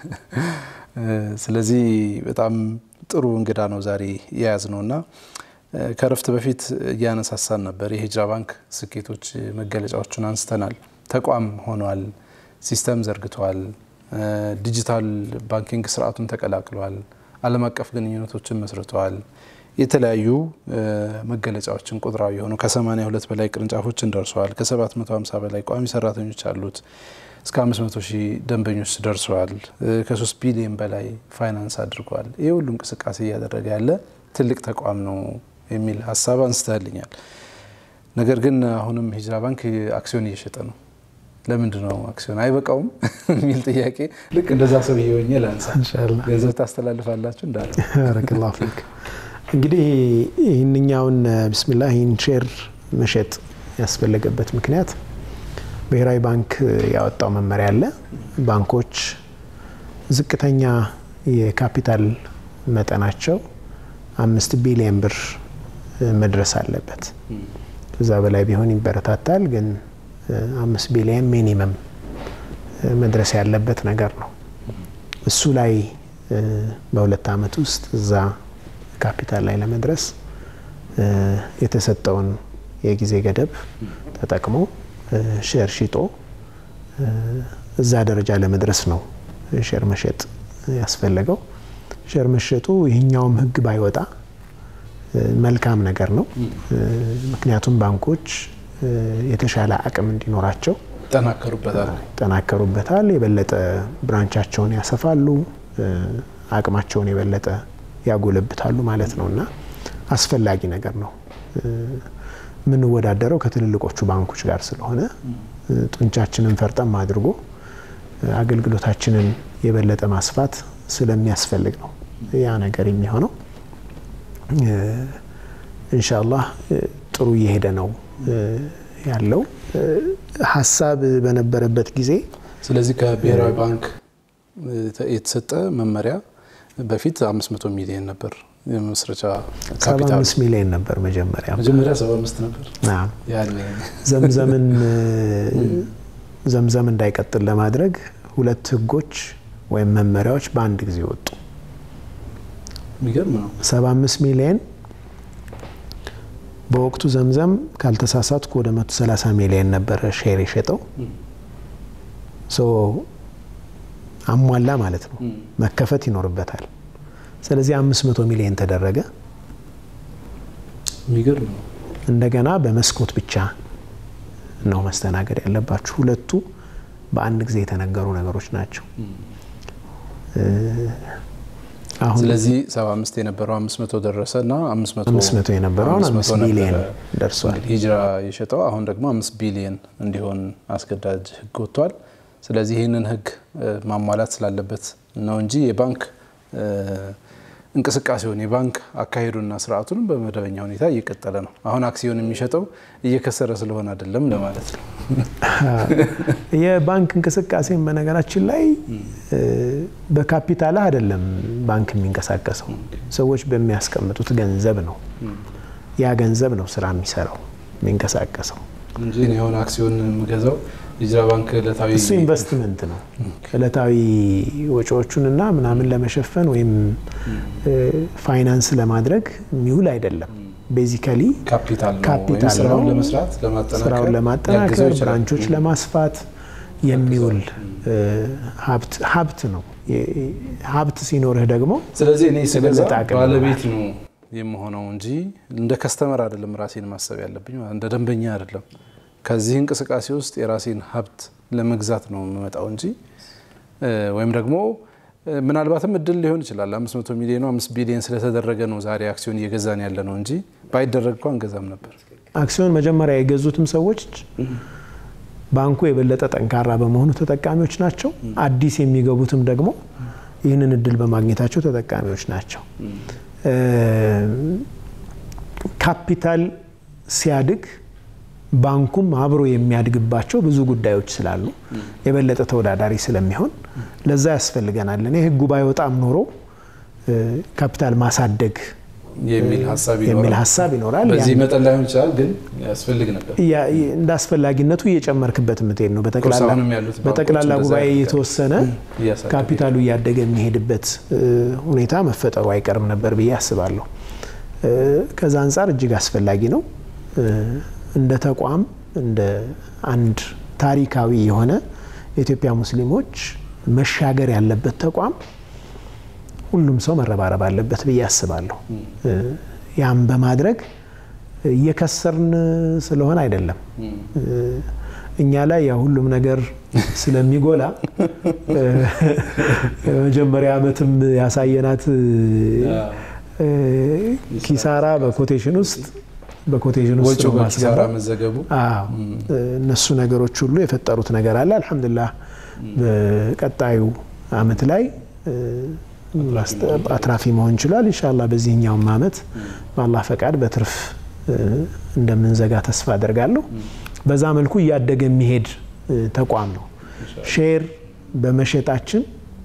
ስለዚህ በጣም ጥሩ እንግዳ ነው ዛሬ የያዝ ነው እና ከረፍት በፊት እያነሳሳን ነበር። የሂጅራ ባንክ ስኬቶች መገለጫዎቹን አንስተናል። ተቋም ሆኗል። ሲስተም ዘርግቷል። ዲጂታል ባንኪንግ ስርዓቱን ተቀላቅሏል። ዓለም አቀፍ ግንኙነቶችን መስርተዋል። የተለያዩ መገለጫዎችን ቁጥራዊ የሆኑ ከ82 በላይ ቅርንጫፎችን ደርሰዋል። ከ750 በላይ ቋሚ ሰራተኞች አሉት። እስከ 500 ሺህ ደንበኞች ደርሰዋል። ከ3 ቢሊዮን በላይ ፋይናንስ አድርጓል። ይህ ሁሉ እንቅስቃሴ እያደረገ ያለ ትልቅ ተቋም ነው የሚል ሀሳብ አንስተልኛል። ነገር ግን አሁንም ሂጅራ ባንክ አክሲዮን እየሸጠ ነው። ለምንድን ነው አክሲዮን አይበቃውም የሚል ጥያቄ ልክ እንደዛ ሰው እየሆኘ ላንሳ። ገንዘብ ታስተላልፋላችሁ እንዳለ ባረከላሁ ፊክ። እንግዲህ ይህንኛውን ብስሚላ ይህን ሼር መሸጥ ያስፈለገበት ምክንያት ብሔራዊ ባንክ ያወጣው መመሪያ አለ። ባንኮች ዝቅተኛ የካፒታል መጠናቸው አምስት ቢሊየን ብር መድረስ አለበት። ከዛ በላይ ቢሆን ይበረታታል ግን አምስት ቢሊየን ሚኒመም መድረስ ያለበት ነገር ነው። እሱ ላይ በሁለት ዓመት ውስጥ እዛ ካፒታል ላይ ለመድረስ የተሰጠውን የጊዜ ገደብ ተጠቅሞ ሼር ሽጦ እዛ ደረጃ ለመድረስ ነው ሼር መሸጥ ያስፈለገው። ሼር መሸጡ ይህኛውም ሕግ ባይወጣ መልካም ነገር ነው። ምክንያቱም ባንኮች የተሻለ አቅም እንዲኖራቸው ይጠናከሩበታል ይጠናከሩበታል። የበለጠ ብራንቻቸውን ያሰፋሉ፣ አቅማቸውን የበለጠ ያጎለብታሉ ማለት ነው እና አስፈላጊ ነገር ነው። የምንወዳደረው ከትልልቆቹ ባንኮች ጋር ስለሆነ ጡንቻችንን ፈርጠም አድርጎ አገልግሎታችንን የበለጠ ማስፋት ስለሚያስፈልግ ነው ያ ነገር የሚሆነው። ኢንሻአላህ ጥሩ እየሄደ ነው ያለው ሀሳብ በነበረበት ጊዜ። ስለዚህ ከብሔራዊ ባንክ የተሰጠ መመሪያ በፊት 500 ሚሊዮን ነበር የመስረቻ ካፒታል 75 ሚሊዮን ነበር መጀመሪያ መጀመሪያ 75 ነበር። አዎ። ያኔ ዘምዘምን ዘምዘም እንዳይቀጥል ለማድረግ ሁለት ህጎች ወይም መመሪያዎች በአንድ ጊዜ ወጡ። የሚገርም ነው። 75 ሚሊዮን በወቅቱ ዘምዘም ካልተሳሳትኩ ወደ 130 ሚሊዮን ነበረ ሼር የሸጠው ሶ አሟላ ማለት ነው። መከፈት ይኖርበታል። ስለዚህ 500 ሚሊዮን ተደረገ። የሚገርም ነው። እንደገና በመስኮት ብቻ ነው መስተናገድ ያለባችሁ። ሁለቱ በአንድ ጊዜ የተነገሩ ነገሮች ናቸው። አሁን ስለዚህ 75 የነበረው 500 ደረሰ እና 500 500 የነበረውን 5 ቢሊየን ደርሷል። እንግዲህ ሂጅራ የሸጠው አሁን ደግሞ 5 ቢሊየን እንዲሆን አስገዳጅ ህግ ወጥቷል። ስለዚህ ይህንን ህግ ማሟላት ስላለበት ነው እንጂ የባንክ እንቅስቃሴውን የባንክ አካሄዱና ስርዓቱን በመደበኛ ሁኔታ እየቀጠለ ነው። አሁን አክሲዮን የሚሸጠው እየከሰረ ስለሆነ አይደለም ለማለት ነው። የባንክ እንቅስቃሴን በነገራችን ላይ በካፒታል አይደለም ባንክ የሚንቀሳቀሰው፣ ሰዎች በሚያስቀምጡት ገንዘብ ነው። ያ ገንዘብ ነው ስራ የሚሰራው የሚንቀሳቀሰው እንጂ እኔ አሁን አክሲዮን የምገዛው ሂጅራ ባንክ ዕለታዊ እሱ ኢንቨስትመንት ነው። ዕለታዊ ወጪዎቹንና ምናምን ለመሸፈን ወይም ፋይናንስ ለማድረግ የሚውል አይደለም። ቤዚካሊ ካፒታል ነው ወይም ካፒታል ስራውን ነው። ለመስራት ለማጠናከር ስራውን ሊያግዘው ለማጠናከር ይችላል። ብራንቾች ለማስፋት የሚውል ሀብት ሀብት ነው። የ- ሀብት ሲኖርህ ደግሞ ስለዚህ እኔ ስገዛ የበለጠ አቅም ባለቤት ነው የምሆነው እንጂ እንደ ከስተመር አይደለም ራሴን ማሰብ ያለብኝ፣ ማለት እንደ ደንበኛ አይደለም። ከዚህ እንቅስቃሴ ውስጥ የራሴን ሀብት ለመግዛት ነው የምመጣው እንጂ እ፣ ወይም ደግሞ እ፣ ምናልባትም እድል ሊሆን ይችላል። 500 ሚሊዮኑ 5 ቢሊዮን ስለተደረገ ነው ዛሬ አክሲዮን እየገዛን ያለ ነው እንጂ ባይደረግ እንኳ እንገዛም ነበር። አክሲዮን መጀመሪያ የገዙትም ሰዎች ባንኩ የበለጠ ጠንካራ በመሆኑ ተጠቃሚዎች ናቸው። አዲስ የሚገቡትም ደግሞ ይህንን እድል በማግኘታቸው ተጠቃሚዎች ናቸው። እ፣ ካፒታል ሲያድግ ባንኩም አብሮ የሚያድግባቸው ብዙ ጉዳዮች ስላሉ የበለጠ ተወዳዳሪ ስለሚሆን ለዛ ያስፈልገናል። እኔ ህጉ ባይወጣም ኖሮ እ፣ ካፒታል ማሳደግ የሚል ሀሳብ የሚል ይኖራል። ሀሳብ ይኖራል። በዚህ ያን- መጠን ላይሆን ይችላል፣ ግን ያስፈልግ ነበር። ያ- እንደ አስፈላጊነቱ እየጨመርክበት የምትሄድ ነው። በጠቅላላ አሁንም ያሉት ባንኮች በጠቅላላ እንደዛ ጉባኤ ያደርጋሉ። የተወሰነ እያሳደጉ ካፒታሉ እያደገ የሚሄድበት እ፣ ሁኔታ መፈጠሩ አይቀርም ነበር ብዬ አስባለሁ። እ፣ ከዛ አንጻር እጅግ አስፈላጊ ነው። እ፣ እንደ ተቋም እንደ አንድ ታሪካዊ የሆነ የኢትዮጵያ ሙስሊሞች መሻገር ያለበት ተቋም ሁሉም ሰው መረባረብ አለበት ብዬ አስባለሁ። እ፣ ያም በማድረግ እየከሰርን ስለሆነ አይደለም እ፣ እኛ ላይ ያ ሁሉም ነገር ስለሚጎላ እ፣ መጀመሪያ ዓመትም ያሳየናት እ፣ ኪሳራ በኮቴሽን ውስጥ በኮቴሽን ውስጥ ወጪው ነው በኪሳራ ማስገባት። መዘገቡ አዎ እነሱ ነገሮች ሁሉ የፈጠሩት ነገር አለ። አልሐምዱሊላህ በቀጣዩ አመት ላይ እ፣ ማስተ- አትራፊ መሆን ይችላል። ኢንሻአላህ በዚህኛውም አመት በአላህ ፈቃድ በትርፍ እ፣ እንደምንዘጋ ተስፋ አደርጋለሁ። በዛ መልኩ እያደገ የሚሄድ እ፣ ተቋም ነው። ሼር በመሸጣችን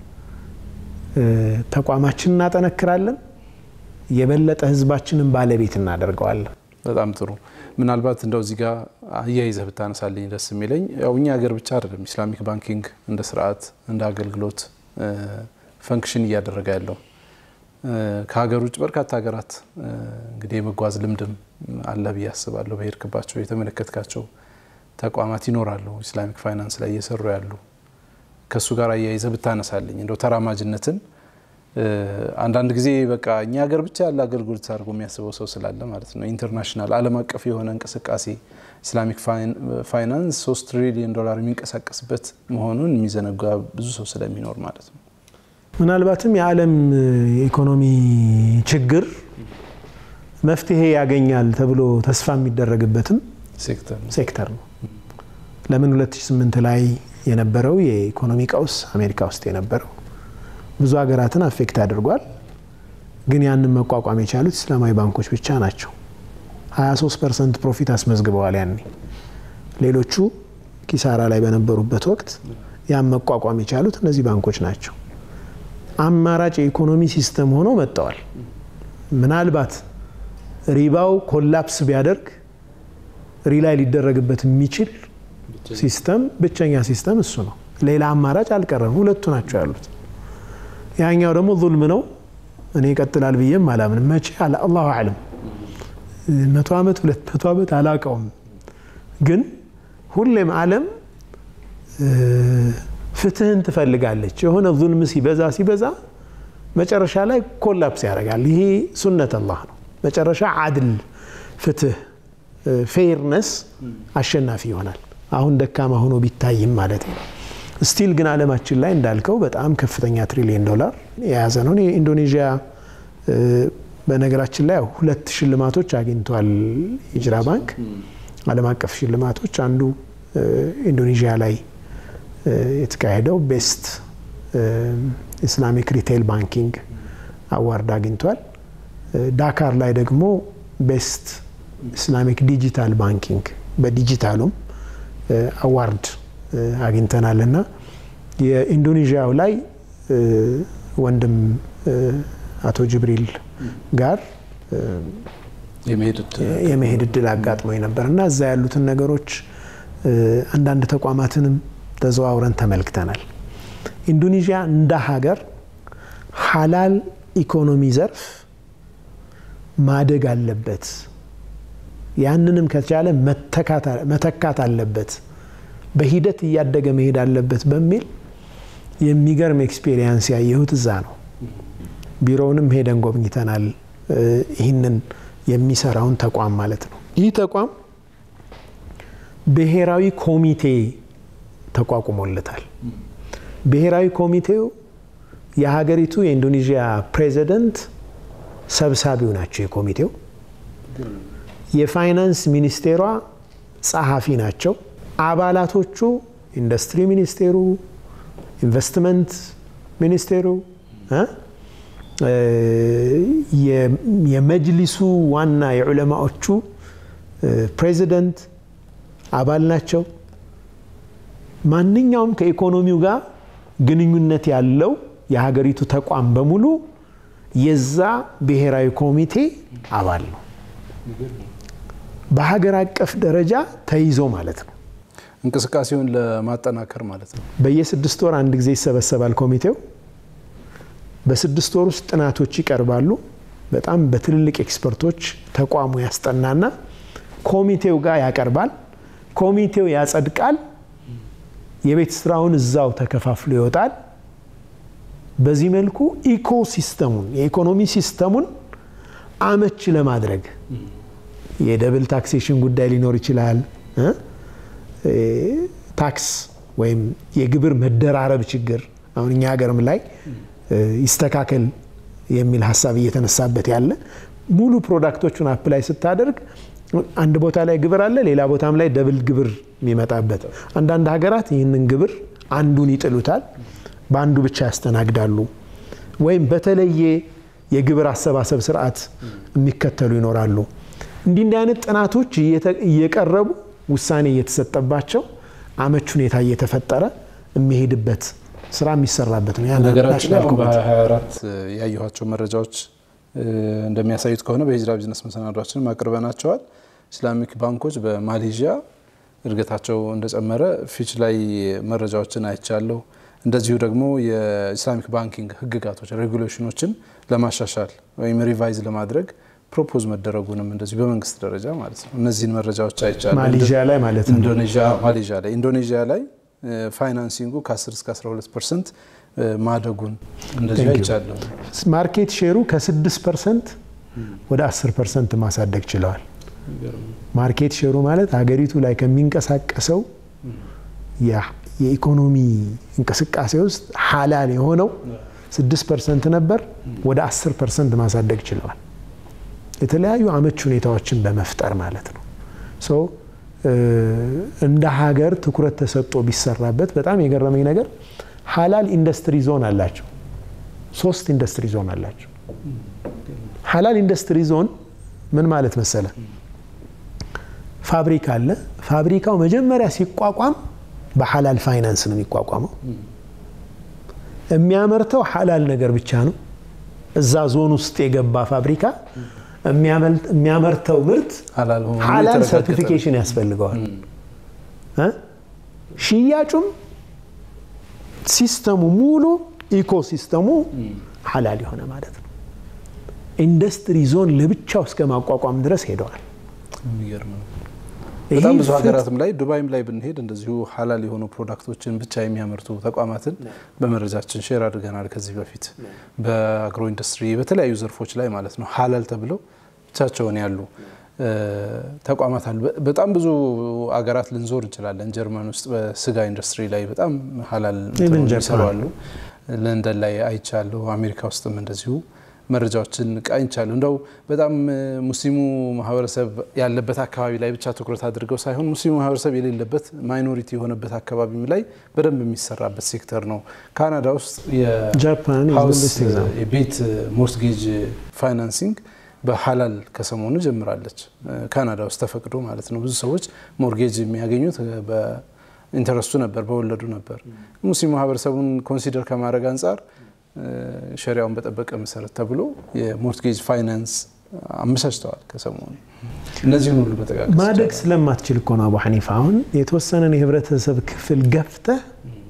እ፣ ተቋማችንን እናጠነክራለን። የበለጠ ህዝባችንን ባለቤት እናደርገዋለን። በጣም ጥሩ። ምናልባት እንደው እዚህ ጋር አያይዘህ ብታነሳልኝ ደስ የሚለኝ ያው እኛ ሀገር ብቻ አይደለም ኢስላሚክ ባንኪንግ እንደ ስርዓት እንደ አገልግሎት እ፣ ፈንክሽን እያደረገ ያለው እ፣ ከሀገር ውጭ በርካታ ሀገራት እ፣ እንግዲህ የመጓዝ ልምድም አለ ብዬ አስባለሁ። በሄድክባቸው የተመለከትካቸው ተቋማት ይኖራሉ ኢስላሚክ ፋይናንስ ላይ እየሰሩ ያሉ ከእሱ ጋር አያይዘህ ብታነሳልኝ እንደው ተራማጅነትን እ፣ አንዳንድ ጊዜ በቃ እኛ ሀገር ብቻ ያለ አገልግሎት አድርጎ የሚያስበው ሰው ስላለ ማለት ነው። ኢንተርናሽናል ዓለም አቀፍ የሆነ እንቅስቃሴ ኢስላሚክ ፋይናንስ ሶስት ትሪሊዮን ዶላር የሚንቀሳቀስበት መሆኑን የሚዘነጋ ብዙ ሰው ስለሚኖር ማለት ነው። ምናልባትም የዓለም የኢኮኖሚ ችግር መፍትሄ ያገኛል ተብሎ ተስፋ የሚደረግበትም ሴክተር ነው። ሴክተር ነው። ለምን 2008 ላይ የነበረው የኢኮኖሚ ቀውስ አሜሪካ ውስጥ የነበረው ብዙ ሀገራትን አፌክት አድርጓል። ግን ያንን መቋቋም የቻሉት እስላማዊ ባንኮች ብቻ ናቸው። 23 ፐርሰንት ፕሮፊት አስመዝግበዋል ያኔ። ሌሎቹ ኪሳራ ላይ በነበሩበት ወቅት ያን መቋቋም የቻሉት እነዚህ ባንኮች ናቸው። አማራጭ የኢኮኖሚ ሲስተም ሆነው መጥተዋል። ምናልባት ሪባው ኮላፕስ ቢያደርግ ሪላይ ሊደረግበት የሚችል ሲስተም ብቸኛ ሲስተም እሱ ነው። ሌላ አማራጭ አልቀረም። ሁለቱ ናቸው ያሉት። ያኛው ደግሞ ዙልም ነው። እኔ ይቀጥላል ብዬም አላምንም። መቼ አላሁ አለም መቶ ዓመት ሁለት መቶ ዓመት አላውቀውም። ግን ሁሌም ዓለም ፍትህን ትፈልጋለች። የሆነ ዙልም ሲበዛ ሲበዛ መጨረሻ ላይ ኮላፕስ ያደርጋል። ይሄ ሱነት አላህ ነው። መጨረሻ አድል፣ ፍትህ፣ ፌርነስ አሸናፊ ይሆናል። አሁን ደካማ ሆኖ ቢታይም ማለት ነው። ስቲል ግን አለማችን ላይ እንዳልከው በጣም ከፍተኛ ትሪሊየን ዶላር የያዘ ነው። ኢንዶኔዥያ በነገራችን ላይ ሁለት ሽልማቶች አግኝቷል ሂጅራ ባንክ ዓለም አቀፍ ሽልማቶች። አንዱ ኢንዶኔዥያ ላይ የተካሄደው ቤስት ኢስላሚክ ሪቴይል ባንኪንግ አዋርድ አግኝቷል። ዳካር ላይ ደግሞ ቤስት ኢስላሚክ ዲጂታል ባንኪንግ በዲጂታሉም አዋርድ አግኝተናል እና የኢንዶኔዥያው ላይ ወንድም አቶ ጅብሪል ጋር የመሄድ እድል አጋጥሞኝ ነበር እና እዛ ያሉትን ነገሮች አንዳንድ ተቋማትንም ተዘዋውረን ተመልክተናል። ኢንዶኔዥያ እንደ ሀገር ሀላል ኢኮኖሚ ዘርፍ ማደግ አለበት፣ ያንንም ከቻለ መተካት አለበት፣ በሂደት እያደገ መሄድ አለበት በሚል የሚገርም ኤክስፔሪየንስ ያየሁት እዛ ነው። ቢሮውንም ሄደን ጎብኝተናል። ይህንን የሚሰራውን ተቋም ማለት ነው። ይህ ተቋም ብሔራዊ ኮሚቴ ተቋቁሞለታል። ብሔራዊ ኮሚቴው የሀገሪቱ የኢንዶኔዥያ ፕሬዚደንት ሰብሳቢው ናቸው። የኮሚቴው የፋይናንስ ሚኒስቴሯ ጸሐፊ ናቸው። አባላቶቹ ኢንዱስትሪ ሚኒስቴሩ፣ ኢንቨስትመንት ሚኒስቴሩ የመጅሊሱ ዋና የዑለማዎቹ ፕሬዚደንት አባል ናቸው። ማንኛውም ከኢኮኖሚው ጋር ግንኙነት ያለው የሀገሪቱ ተቋም በሙሉ የዛ ብሔራዊ ኮሚቴ አባል ነው። በሀገር አቀፍ ደረጃ ተይዞ ማለት ነው። እንቅስቃሴውን ለማጠናከር ማለት ነው። በየስድስት ወር አንድ ጊዜ ይሰበሰባል ኮሚቴው። በስድስት ወር ውስጥ ጥናቶች ይቀርባሉ። በጣም በትልልቅ ኤክስፐርቶች ተቋሙ ያስጠናና ኮሚቴው ጋር ያቀርባል። ኮሚቴው ያጸድቃል። የቤት ስራውን እዛው ተከፋፍሎ ይወጣል። በዚህ መልኩ ኢኮሲስተሙን የኢኮኖሚ ሲስተሙን አመች ለማድረግ የደብል ታክሴሽን ጉዳይ ሊኖር ይችላል። ታክስ ወይም የግብር መደራረብ ችግር አሁን እኛ ሀገርም ላይ ይስተካከል የሚል ሀሳብ እየተነሳበት ያለ ሙሉ ፕሮዳክቶቹን አፕላይ ስታደርግ አንድ ቦታ ላይ ግብር አለ፣ ሌላ ቦታም ላይ ደብል ግብር የሚመጣበት። አንዳንድ ሀገራት ይህንን ግብር አንዱን ይጥሉታል፣ በአንዱ ብቻ ያስተናግዳሉ። ወይም በተለየ የግብር አሰባሰብ ስርዓት የሚከተሉ ይኖራሉ። እንዲህ እንዲህ አይነት ጥናቶች እየቀረቡ ውሳኔ እየተሰጠባቸው አመች ሁኔታ እየተፈጠረ የሚሄድበት ስራ የሚሰራበት ነው። ነገራችን አሁን በ24 ያየኋቸው መረጃዎች እንደሚያሳዩት ከሆነ በሂጅራ ቢዝነስ መሰናዷችንም አቅርበናቸዋል። ኢስላሚክ ባንኮች በማሌዥያ እድገታቸው እንደጨመረ ፊች ላይ መረጃዎችን አይቻለሁ። እንደዚሁ ደግሞ የኢስላሚክ ባንኪንግ ህግጋቶች ሬጉሌሽኖችን ለማሻሻል ወይም ሪቫይዝ ለማድረግ ፕሮፖዝ መደረጉንም እንደዚሁ በመንግስት ደረጃ ማለት ነው። እነዚህን መረጃዎች አይቻለሁ። ማሌዥያ ላይ ማለት ነው። ኢንዶኔዥያ ማሌዥያ ላይ ኢንዶኔዥያ ላይ ፋይናንሲንጉ ከ10 እስከ 12 ፐርሰንት ማደጉን እንደዚሁ አይቻለሁ። ማርኬት ሼሩ ከ6 ፐርሰንት ወደ 10 ፐርሰንት ማሳደግ ችለዋል። ማርኬት ሼሩ ማለት ሀገሪቱ ላይ ከሚንቀሳቀሰው የኢኮኖሚ እንቅስቃሴ ውስጥ ሀላል የሆነው ስድስት ፐርሰንት ነበር፣ ወደ አስር ፐርሰንት ማሳደግ ችለዋል። የተለያዩ አመች ሁኔታዎችን በመፍጠር ማለት ነው። ሶ እንደ ሀገር ትኩረት ተሰጥቶ ቢሰራበት በጣም የገረመኝ ነገር ሀላል ኢንዱስትሪ ዞን አላቸው። ሶስት ኢንዱስትሪ ዞን አላቸው። ሀላል ኢንዱስትሪ ዞን ምን ማለት መሰለ? ፋብሪካ አለ። ፋብሪካው መጀመሪያ ሲቋቋም በሀላል ፋይናንስ ነው የሚቋቋመው። የሚያመርተው ሀላል ነገር ብቻ ነው። እዛ ዞን ውስጥ የገባ ፋብሪካ የሚያመርተው ምርት ሀላል ሰርቲፊኬሽን ያስፈልገዋል። ሽያጩም ሲስተሙ ሙሉ ኢኮሲስተሙ ሀላል የሆነ ማለት ነው። ኢንዱስትሪ ዞን ለብቻው እስከ ማቋቋም ድረስ ሄደዋል። በጣም ብዙ ሀገራትም ላይ ዱባይም ላይ ብንሄድ እንደዚሁ ሀላል የሆኑ ፕሮዳክቶችን ብቻ የሚያመርቱ ተቋማትን በመረጃችን ሼር አድርገናል። ከዚህ በፊት በአግሮ ኢንዱስትሪ በተለያዩ ዘርፎች ላይ ማለት ነው ሀላል ተብለው ብቻቸውን ያሉ ተቋማት አሉ። በጣም ብዙ አገራት ልንዞር እንችላለን። ጀርመን ውስጥ በስጋ ኢንዱስትሪ ላይ በጣም ሀላል ይሰሩ አሉ። ለንደን ላይ አይቻለሁ። አሜሪካ ውስጥም እንደዚሁ መረጃዎችን ቃኝቻለሁ። እንደው በጣም ሙስሊሙ ማህበረሰብ ያለበት አካባቢ ላይ ብቻ ትኩረት አድርገው ሳይሆን ሙስሊሙ ማህበረሰብ የሌለበት ማይኖሪቲ የሆነበት አካባቢም ላይ በደንብ የሚሰራበት ሴክተር ነው። ካናዳ ውስጥ የቤት ሞርትጌጅ ፋይናንሲንግ በሀላል ከሰሞኑ ጀምራለች። ካናዳ ውስጥ ተፈቅዶ ማለት ነው። ብዙ ሰዎች ሞርጌጅ የሚያገኙት በኢንተረስቱ ነበር፣ በወለዱ ነበር። ሙስሊም ማህበረሰቡን ኮንሲደር ከማድረግ አንጻር ሸሪያውን በጠበቀ መሰረት ተብሎ የሞርትጌጅ ፋይናንስ አመቻችተዋል ከሰሞኑ። እነዚህን ሁሉ በጠቃቀስ ማደግ ስለማትችል እኮ ነው አቡ ሐኒፋ። አሁን የተወሰነን የህብረተሰብ ክፍል ገፍተህ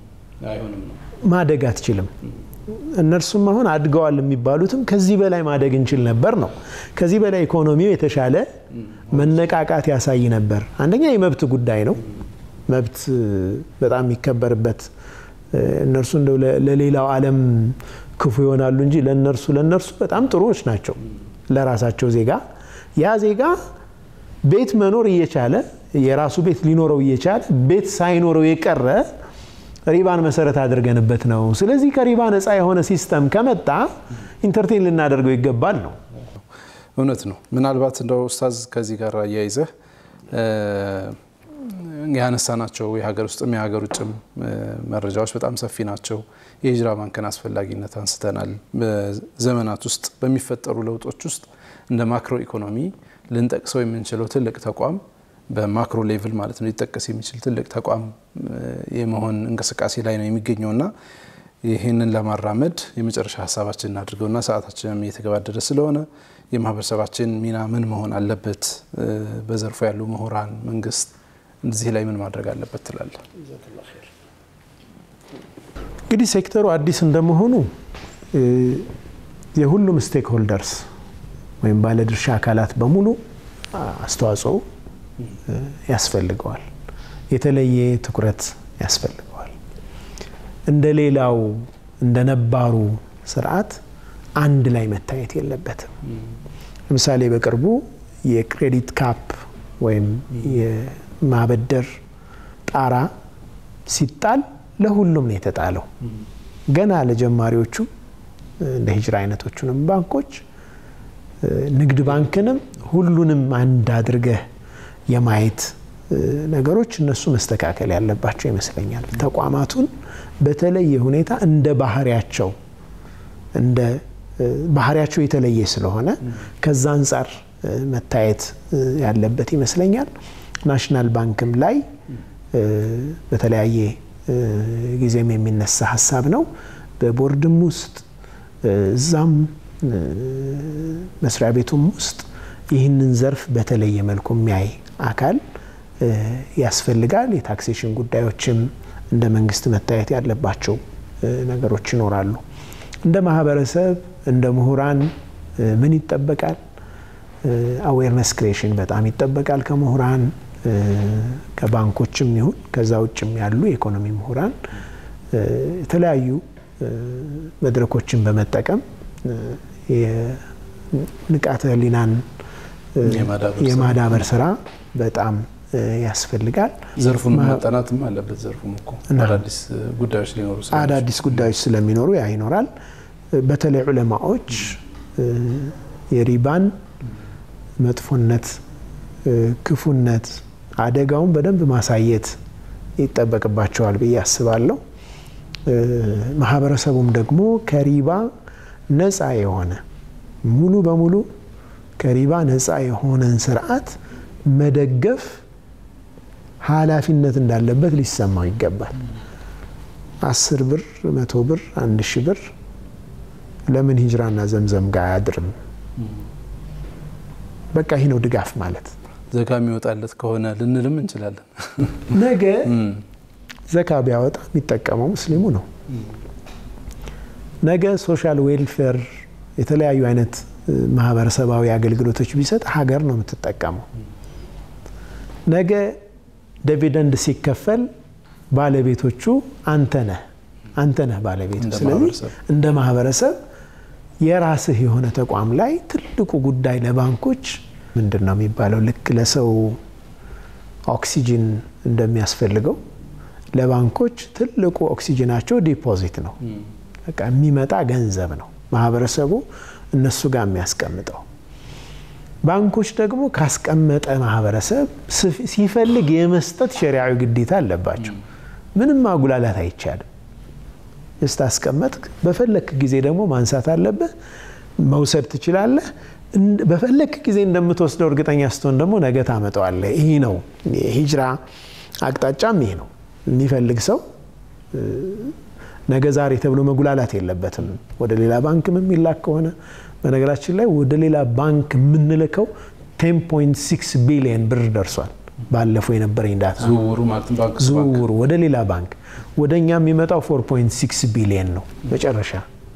ማደግ አትችልም። እነርሱም አሁን አድገዋል የሚባሉትም ከዚህ በላይ ማደግ እንችል ነበር ነው። ከዚህ በላይ ኢኮኖሚው የተሻለ መነቃቃት ያሳይ ነበር። አንደኛ የመብት ጉዳይ ነው። መብት በጣም የሚከበርበት እነርሱ እንደው ለሌላው ዓለም ክፉ ይሆናሉ እንጂ ለነርሱ ለነርሱ በጣም ጥሩዎች ናቸው። ለራሳቸው ዜጋ ያ ዜጋ ቤት መኖር እየቻለ የራሱ ቤት ሊኖረው እየቻለ ቤት ሳይኖረው የቀረ ሪባን መሰረት አድርገንበት ነው። ስለዚህ ከሪባ ነፃ የሆነ ሲስተም ከመጣ ኢንተርቴን ልናደርገው ይገባል ነው። እውነት ነው። ምናልባት እንደው ኡስታዝ ከዚህ ጋር አያይዘህ ያነሳናቸው የሀገር ውስጥም የሀገር ውጭም መረጃዎች በጣም ሰፊ ናቸው። የሂጅራ ባንክን አስፈላጊነት አንስተናል። በዘመናት ውስጥ በሚፈጠሩ ለውጦች ውስጥ እንደ ማክሮ ኢኮኖሚ ልንጠቅሰው የምንችለው ትልቅ ተቋም በማክሮ ሌቭል ማለት ነው ሊጠቀስ የሚችል ትልቅ ተቋም የመሆን እንቅስቃሴ ላይ ነው የሚገኘውና ይህንን ለማራመድ የመጨረሻ ሀሳባችን እናድርገውና ሰዓታችንም እየተገባደደ ስለሆነ የማህበረሰባችን ሚና ምን መሆን አለበት? በዘርፉ ያሉ ምሁራን፣ መንግስት እዚህ ላይ ምን ማድረግ አለበት ትላለ? እንግዲህ ሴክተሩ አዲስ እንደመሆኑ የሁሉም ስቴክ ሆልደርስ ወይም ባለድርሻ አካላት በሙሉ አስተዋጽኦ ያስፈልገዋል። የተለየ ትኩረት ያስፈልገዋል። እንደ ሌላው እንደ ነባሩ ስርዓት አንድ ላይ መታየት የለበትም። ለምሳሌ በቅርቡ የክሬዲት ካፕ ወይም የማበደር ጣራ ሲጣል ለሁሉም ነው የተጣለው። ገና ለጀማሪዎቹ እንደ ሂጅራ አይነቶቹንም ባንኮች ንግድ ባንክንም ሁሉንም አንድ አድርገህ የማየት ነገሮች እነሱ መስተካከል ያለባቸው ይመስለኛል። ተቋማቱን በተለየ ሁኔታ እንደ ባህሪያቸው እንደ ባህሪያቸው የተለየ ስለሆነ ከዛ አንጻር መታየት ያለበት ይመስለኛል። ናሽናል ባንክም ላይ በተለያየ ጊዜም የሚነሳ ሀሳብ ነው። በቦርድም ውስጥ እዛም መስሪያ ቤቱም ውስጥ ይህንን ዘርፍ በተለየ መልኩ የሚያይ አካል ያስፈልጋል። የታክሴሽን ጉዳዮችም እንደ መንግስት መታየት ያለባቸው ነገሮች ይኖራሉ። እንደ ማህበረሰብ እንደ ምሁራን ምን ይጠበቃል? አዌርነስ ክሬሽን በጣም ይጠበቃል ከምሁራን ከባንኮችም ይሁን ከዛ ውጭም ያሉ የኢኮኖሚ ምሁራን የተለያዩ መድረኮችን በመጠቀም የንቃተ ህሊናን የማዳበር ስራ በጣም ያስፈልጋል። ዘርፉን ማጠናትም አለበት። ዘርፉም እኮ አዳዲስ ጉዳዮች ሊኖሩ አዳዲስ ጉዳዮች ስለሚኖሩ ያ ይኖራል። በተለይ ዑለማዎች የሪባን መጥፎነት፣ ክፉነት፣ አደጋውን በደንብ ማሳየት ይጠበቅባቸዋል ብዬ አስባለሁ። ማህበረሰቡም ደግሞ ከሪባ ነፃ የሆነ ሙሉ በሙሉ ከሪባ ነፃ የሆነን ስርዓት መደገፍ ኃላፊነት እንዳለበት ሊሰማው ይገባል። አስር ብር፣ መቶ ብር፣ አንድ ሺህ ብር ለምን ሂጅራና ዘምዘም ጋር አያድርም? በቃ ይህ ነው ድጋፍ ማለት። ዘካ የሚወጣለት ከሆነ ልንልም እንችላለን። ነገ ዘካ ቢያወጣ የሚጠቀመው ሙስሊሙ ነው። ነገ ሶሻል ዌልፌር የተለያዩ አይነት ማህበረሰባዊ አገልግሎቶች ቢሰጥ ሀገር ነው የምትጠቀመው። ነገ ዲቪደንድ ሲከፈል ባለቤቶቹ አንተ ነህ አንተ ነህ ባለቤቱ። ስለዚህ እንደ ማህበረሰብ የራስህ የሆነ ተቋም ላይ ትልቁ ጉዳይ ለባንኮች ምንድን ነው የሚባለው? ልክ ለሰው ኦክሲጂን እንደሚያስፈልገው ለባንኮች ትልቁ ኦክሲጂናቸው ዲፖዚት ነው። በቃ የሚመጣ ገንዘብ ነው ማህበረሰቡ እነሱ ጋር የሚያስቀምጠው። ባንኮች ደግሞ ካስቀመጠ ማህበረሰብ ሲፈልግ የመስጠት ሸሪዓዊ ግዴታ አለባቸው። ምንም ማጉላላት አይቻልም። ስታስቀመጥክ በፈለክ ጊዜ ደግሞ ማንሳት አለብህ፣ መውሰድ ትችላለህ። በፈለክ ጊዜ እንደምትወስደው እርግጠኛ ስትሆን ደግሞ ነገ ታመጣዋለህ። ይህ ነው የሂጅራ አቅጣጫም ይህ ነው። የሚፈልግ ሰው ነገ ዛሬ ተብሎ መጉላላት የለበትም። ወደ ሌላ ባንክም የሚላክ ከሆነ በነገራችን ላይ ወደ ሌላ ባንክ የምንልከው 10.6 ቢሊየን ብር ደርሷል። ባለፈው የነበረኝ ዳታ ዝውውሩ ወደ ሌላ ባንክ ወደ እኛ የሚመጣው 4.6 ቢሊየን ነው። መጨረሻ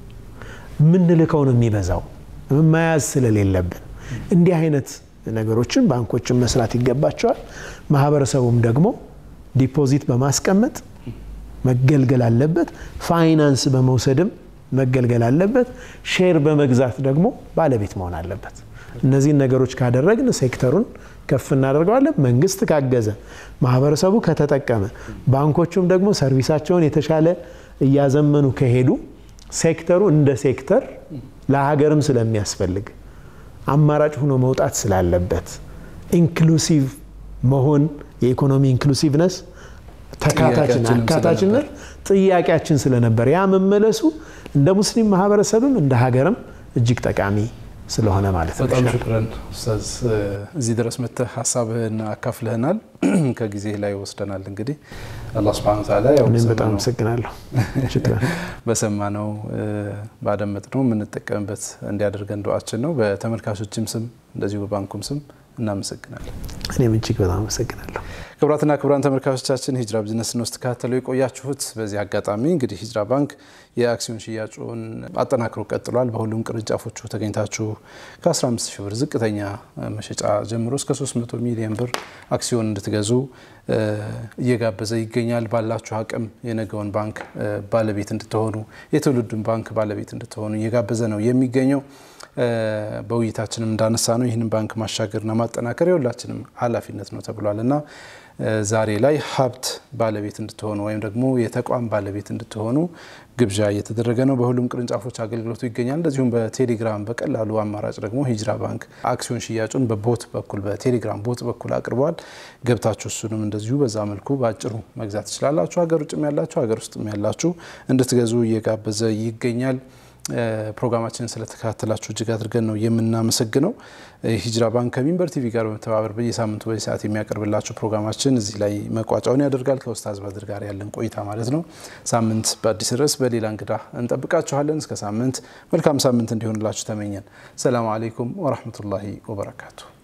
የምንልከው ነው የሚበዛው መያዝ ስለሌለብን እንዲህ አይነት ነገሮችን ባንኮችን መስራት ይገባቸዋል። ማህበረሰቡም ደግሞ ዲፖዚት በማስቀመጥ መገልገል አለበት። ፋይናንስ በመውሰድም መገልገል አለበት። ሼር በመግዛት ደግሞ ባለቤት መሆን አለበት። እነዚህን ነገሮች ካደረግን ሴክተሩን ከፍ እናደርገዋለን። መንግስት ካገዘ፣ ማህበረሰቡ ከተጠቀመ፣ ባንኮቹም ደግሞ ሰርቪሳቸውን የተሻለ እያዘመኑ ከሄዱ ሴክተሩ እንደ ሴክተር ለሀገርም ስለሚያስፈልግ አማራጭ ሆኖ መውጣት ስላለበት ኢንክሉሲቭ መሆን የኢኮኖሚ ኢንክሉሲቭነስ ተካታችና አካታችነት ጥያቄያችን ስለነበር ያ መመለሱ እንደ ሙስሊም ማህበረሰብም እንደ ሀገርም እጅግ ጠቃሚ ስለሆነ ማለት ነው። በጣም ሽክረን ኡስታዝ፣ እዚህ ድረስ መጥተህ ሀሳብህን አካፍለህናል። ከጊዜ ላይ ወስደናል። እንግዲህ አላህ ሱብሓነሁ ወተዓላ ያው እኔም በጣም አመሰግናለሁ። በሰማነው ባደመጥነው የምንጠቀምበት እንዲያደርገን ዱዓችን ነው። በተመልካቾችም ስም እንደዚሁ በባንኩም ስም እናመሰግናለን። እኔም እጅግ በጣም አመሰግናለሁ። ክቡራትና ክቡራን ተመልካቾቻችን ሂጅራ ቢዝነስን ውስጥ ተከታተሉ የቆያችሁት። በዚህ አጋጣሚ እንግዲህ ሂጅራ ባንክ የአክሲዮን ሽያጩን አጠናክሮ ቀጥሏል። በሁሉም ቅርንጫፎቹ ተገኝታችሁ ከ15 ሺህ ብር ዝቅተኛ መሸጫ ጀምሮ እስከ 300 ሚሊዮን ብር አክሲዮን እንድትገዙ እየጋበዘ ይገኛል። ባላችሁ አቅም የነገውን ባንክ ባለቤት እንድትሆኑ የትውልዱን ባንክ ባለቤት እንድትሆኑ እየጋበዘ ነው የሚገኘው። በውይይታችንም እንዳነሳ ነው ይህንን ባንክ ማሻገርና ማጠናከር የሁላችንም ኃላፊነት ነው ተብሏል እና ዛሬ ላይ ሀብት ባለቤት እንድትሆኑ ወይም ደግሞ የተቋም ባለቤት እንድትሆኑ ግብዣ እየተደረገ ነው። በሁሉም ቅርንጫፎች አገልግሎቱ ይገኛል። እንደዚሁም በቴሌግራም በቀላሉ አማራጭ ደግሞ ሂጅራ ባንክ አክሲዮን ሽያጩን በቦት በኩል በቴሌግራም ቦት በኩል አቅርበዋል። ገብታችሁ እሱንም እንደዚሁ በዛ መልኩ በአጭሩ መግዛት ትችላላችሁ። ሀገር ውጭም ያላችሁ ሀገር ውስጥም ያላችሁ እንድትገዙ እየጋበዘ ይገኛል። ፕሮግራማችንን ስለተከታተላችሁ እጅግ አድርገን ነው የምናመሰግነው። ሂጅራ ባንክ ከሚንበር ቲቪ ጋር በመተባበር በየሳምንቱ በዚህ ሰዓት የሚያቀርብላችሁ ፕሮግራማችን እዚህ ላይ መቋጫውን ያደርጋል። ከኡስታዝ በድር ጋር ያለን ቆይታ ማለት ነው። ሳምንት በአዲስ ርዕስ በሌላ እንግዳ እንጠብቃችኋለን። እስከ ሳምንት መልካም ሳምንት እንዲሆንላችሁ ተመኘን። ሰላም አሌይኩም ወራህመቱላሂ ወበረካቱ።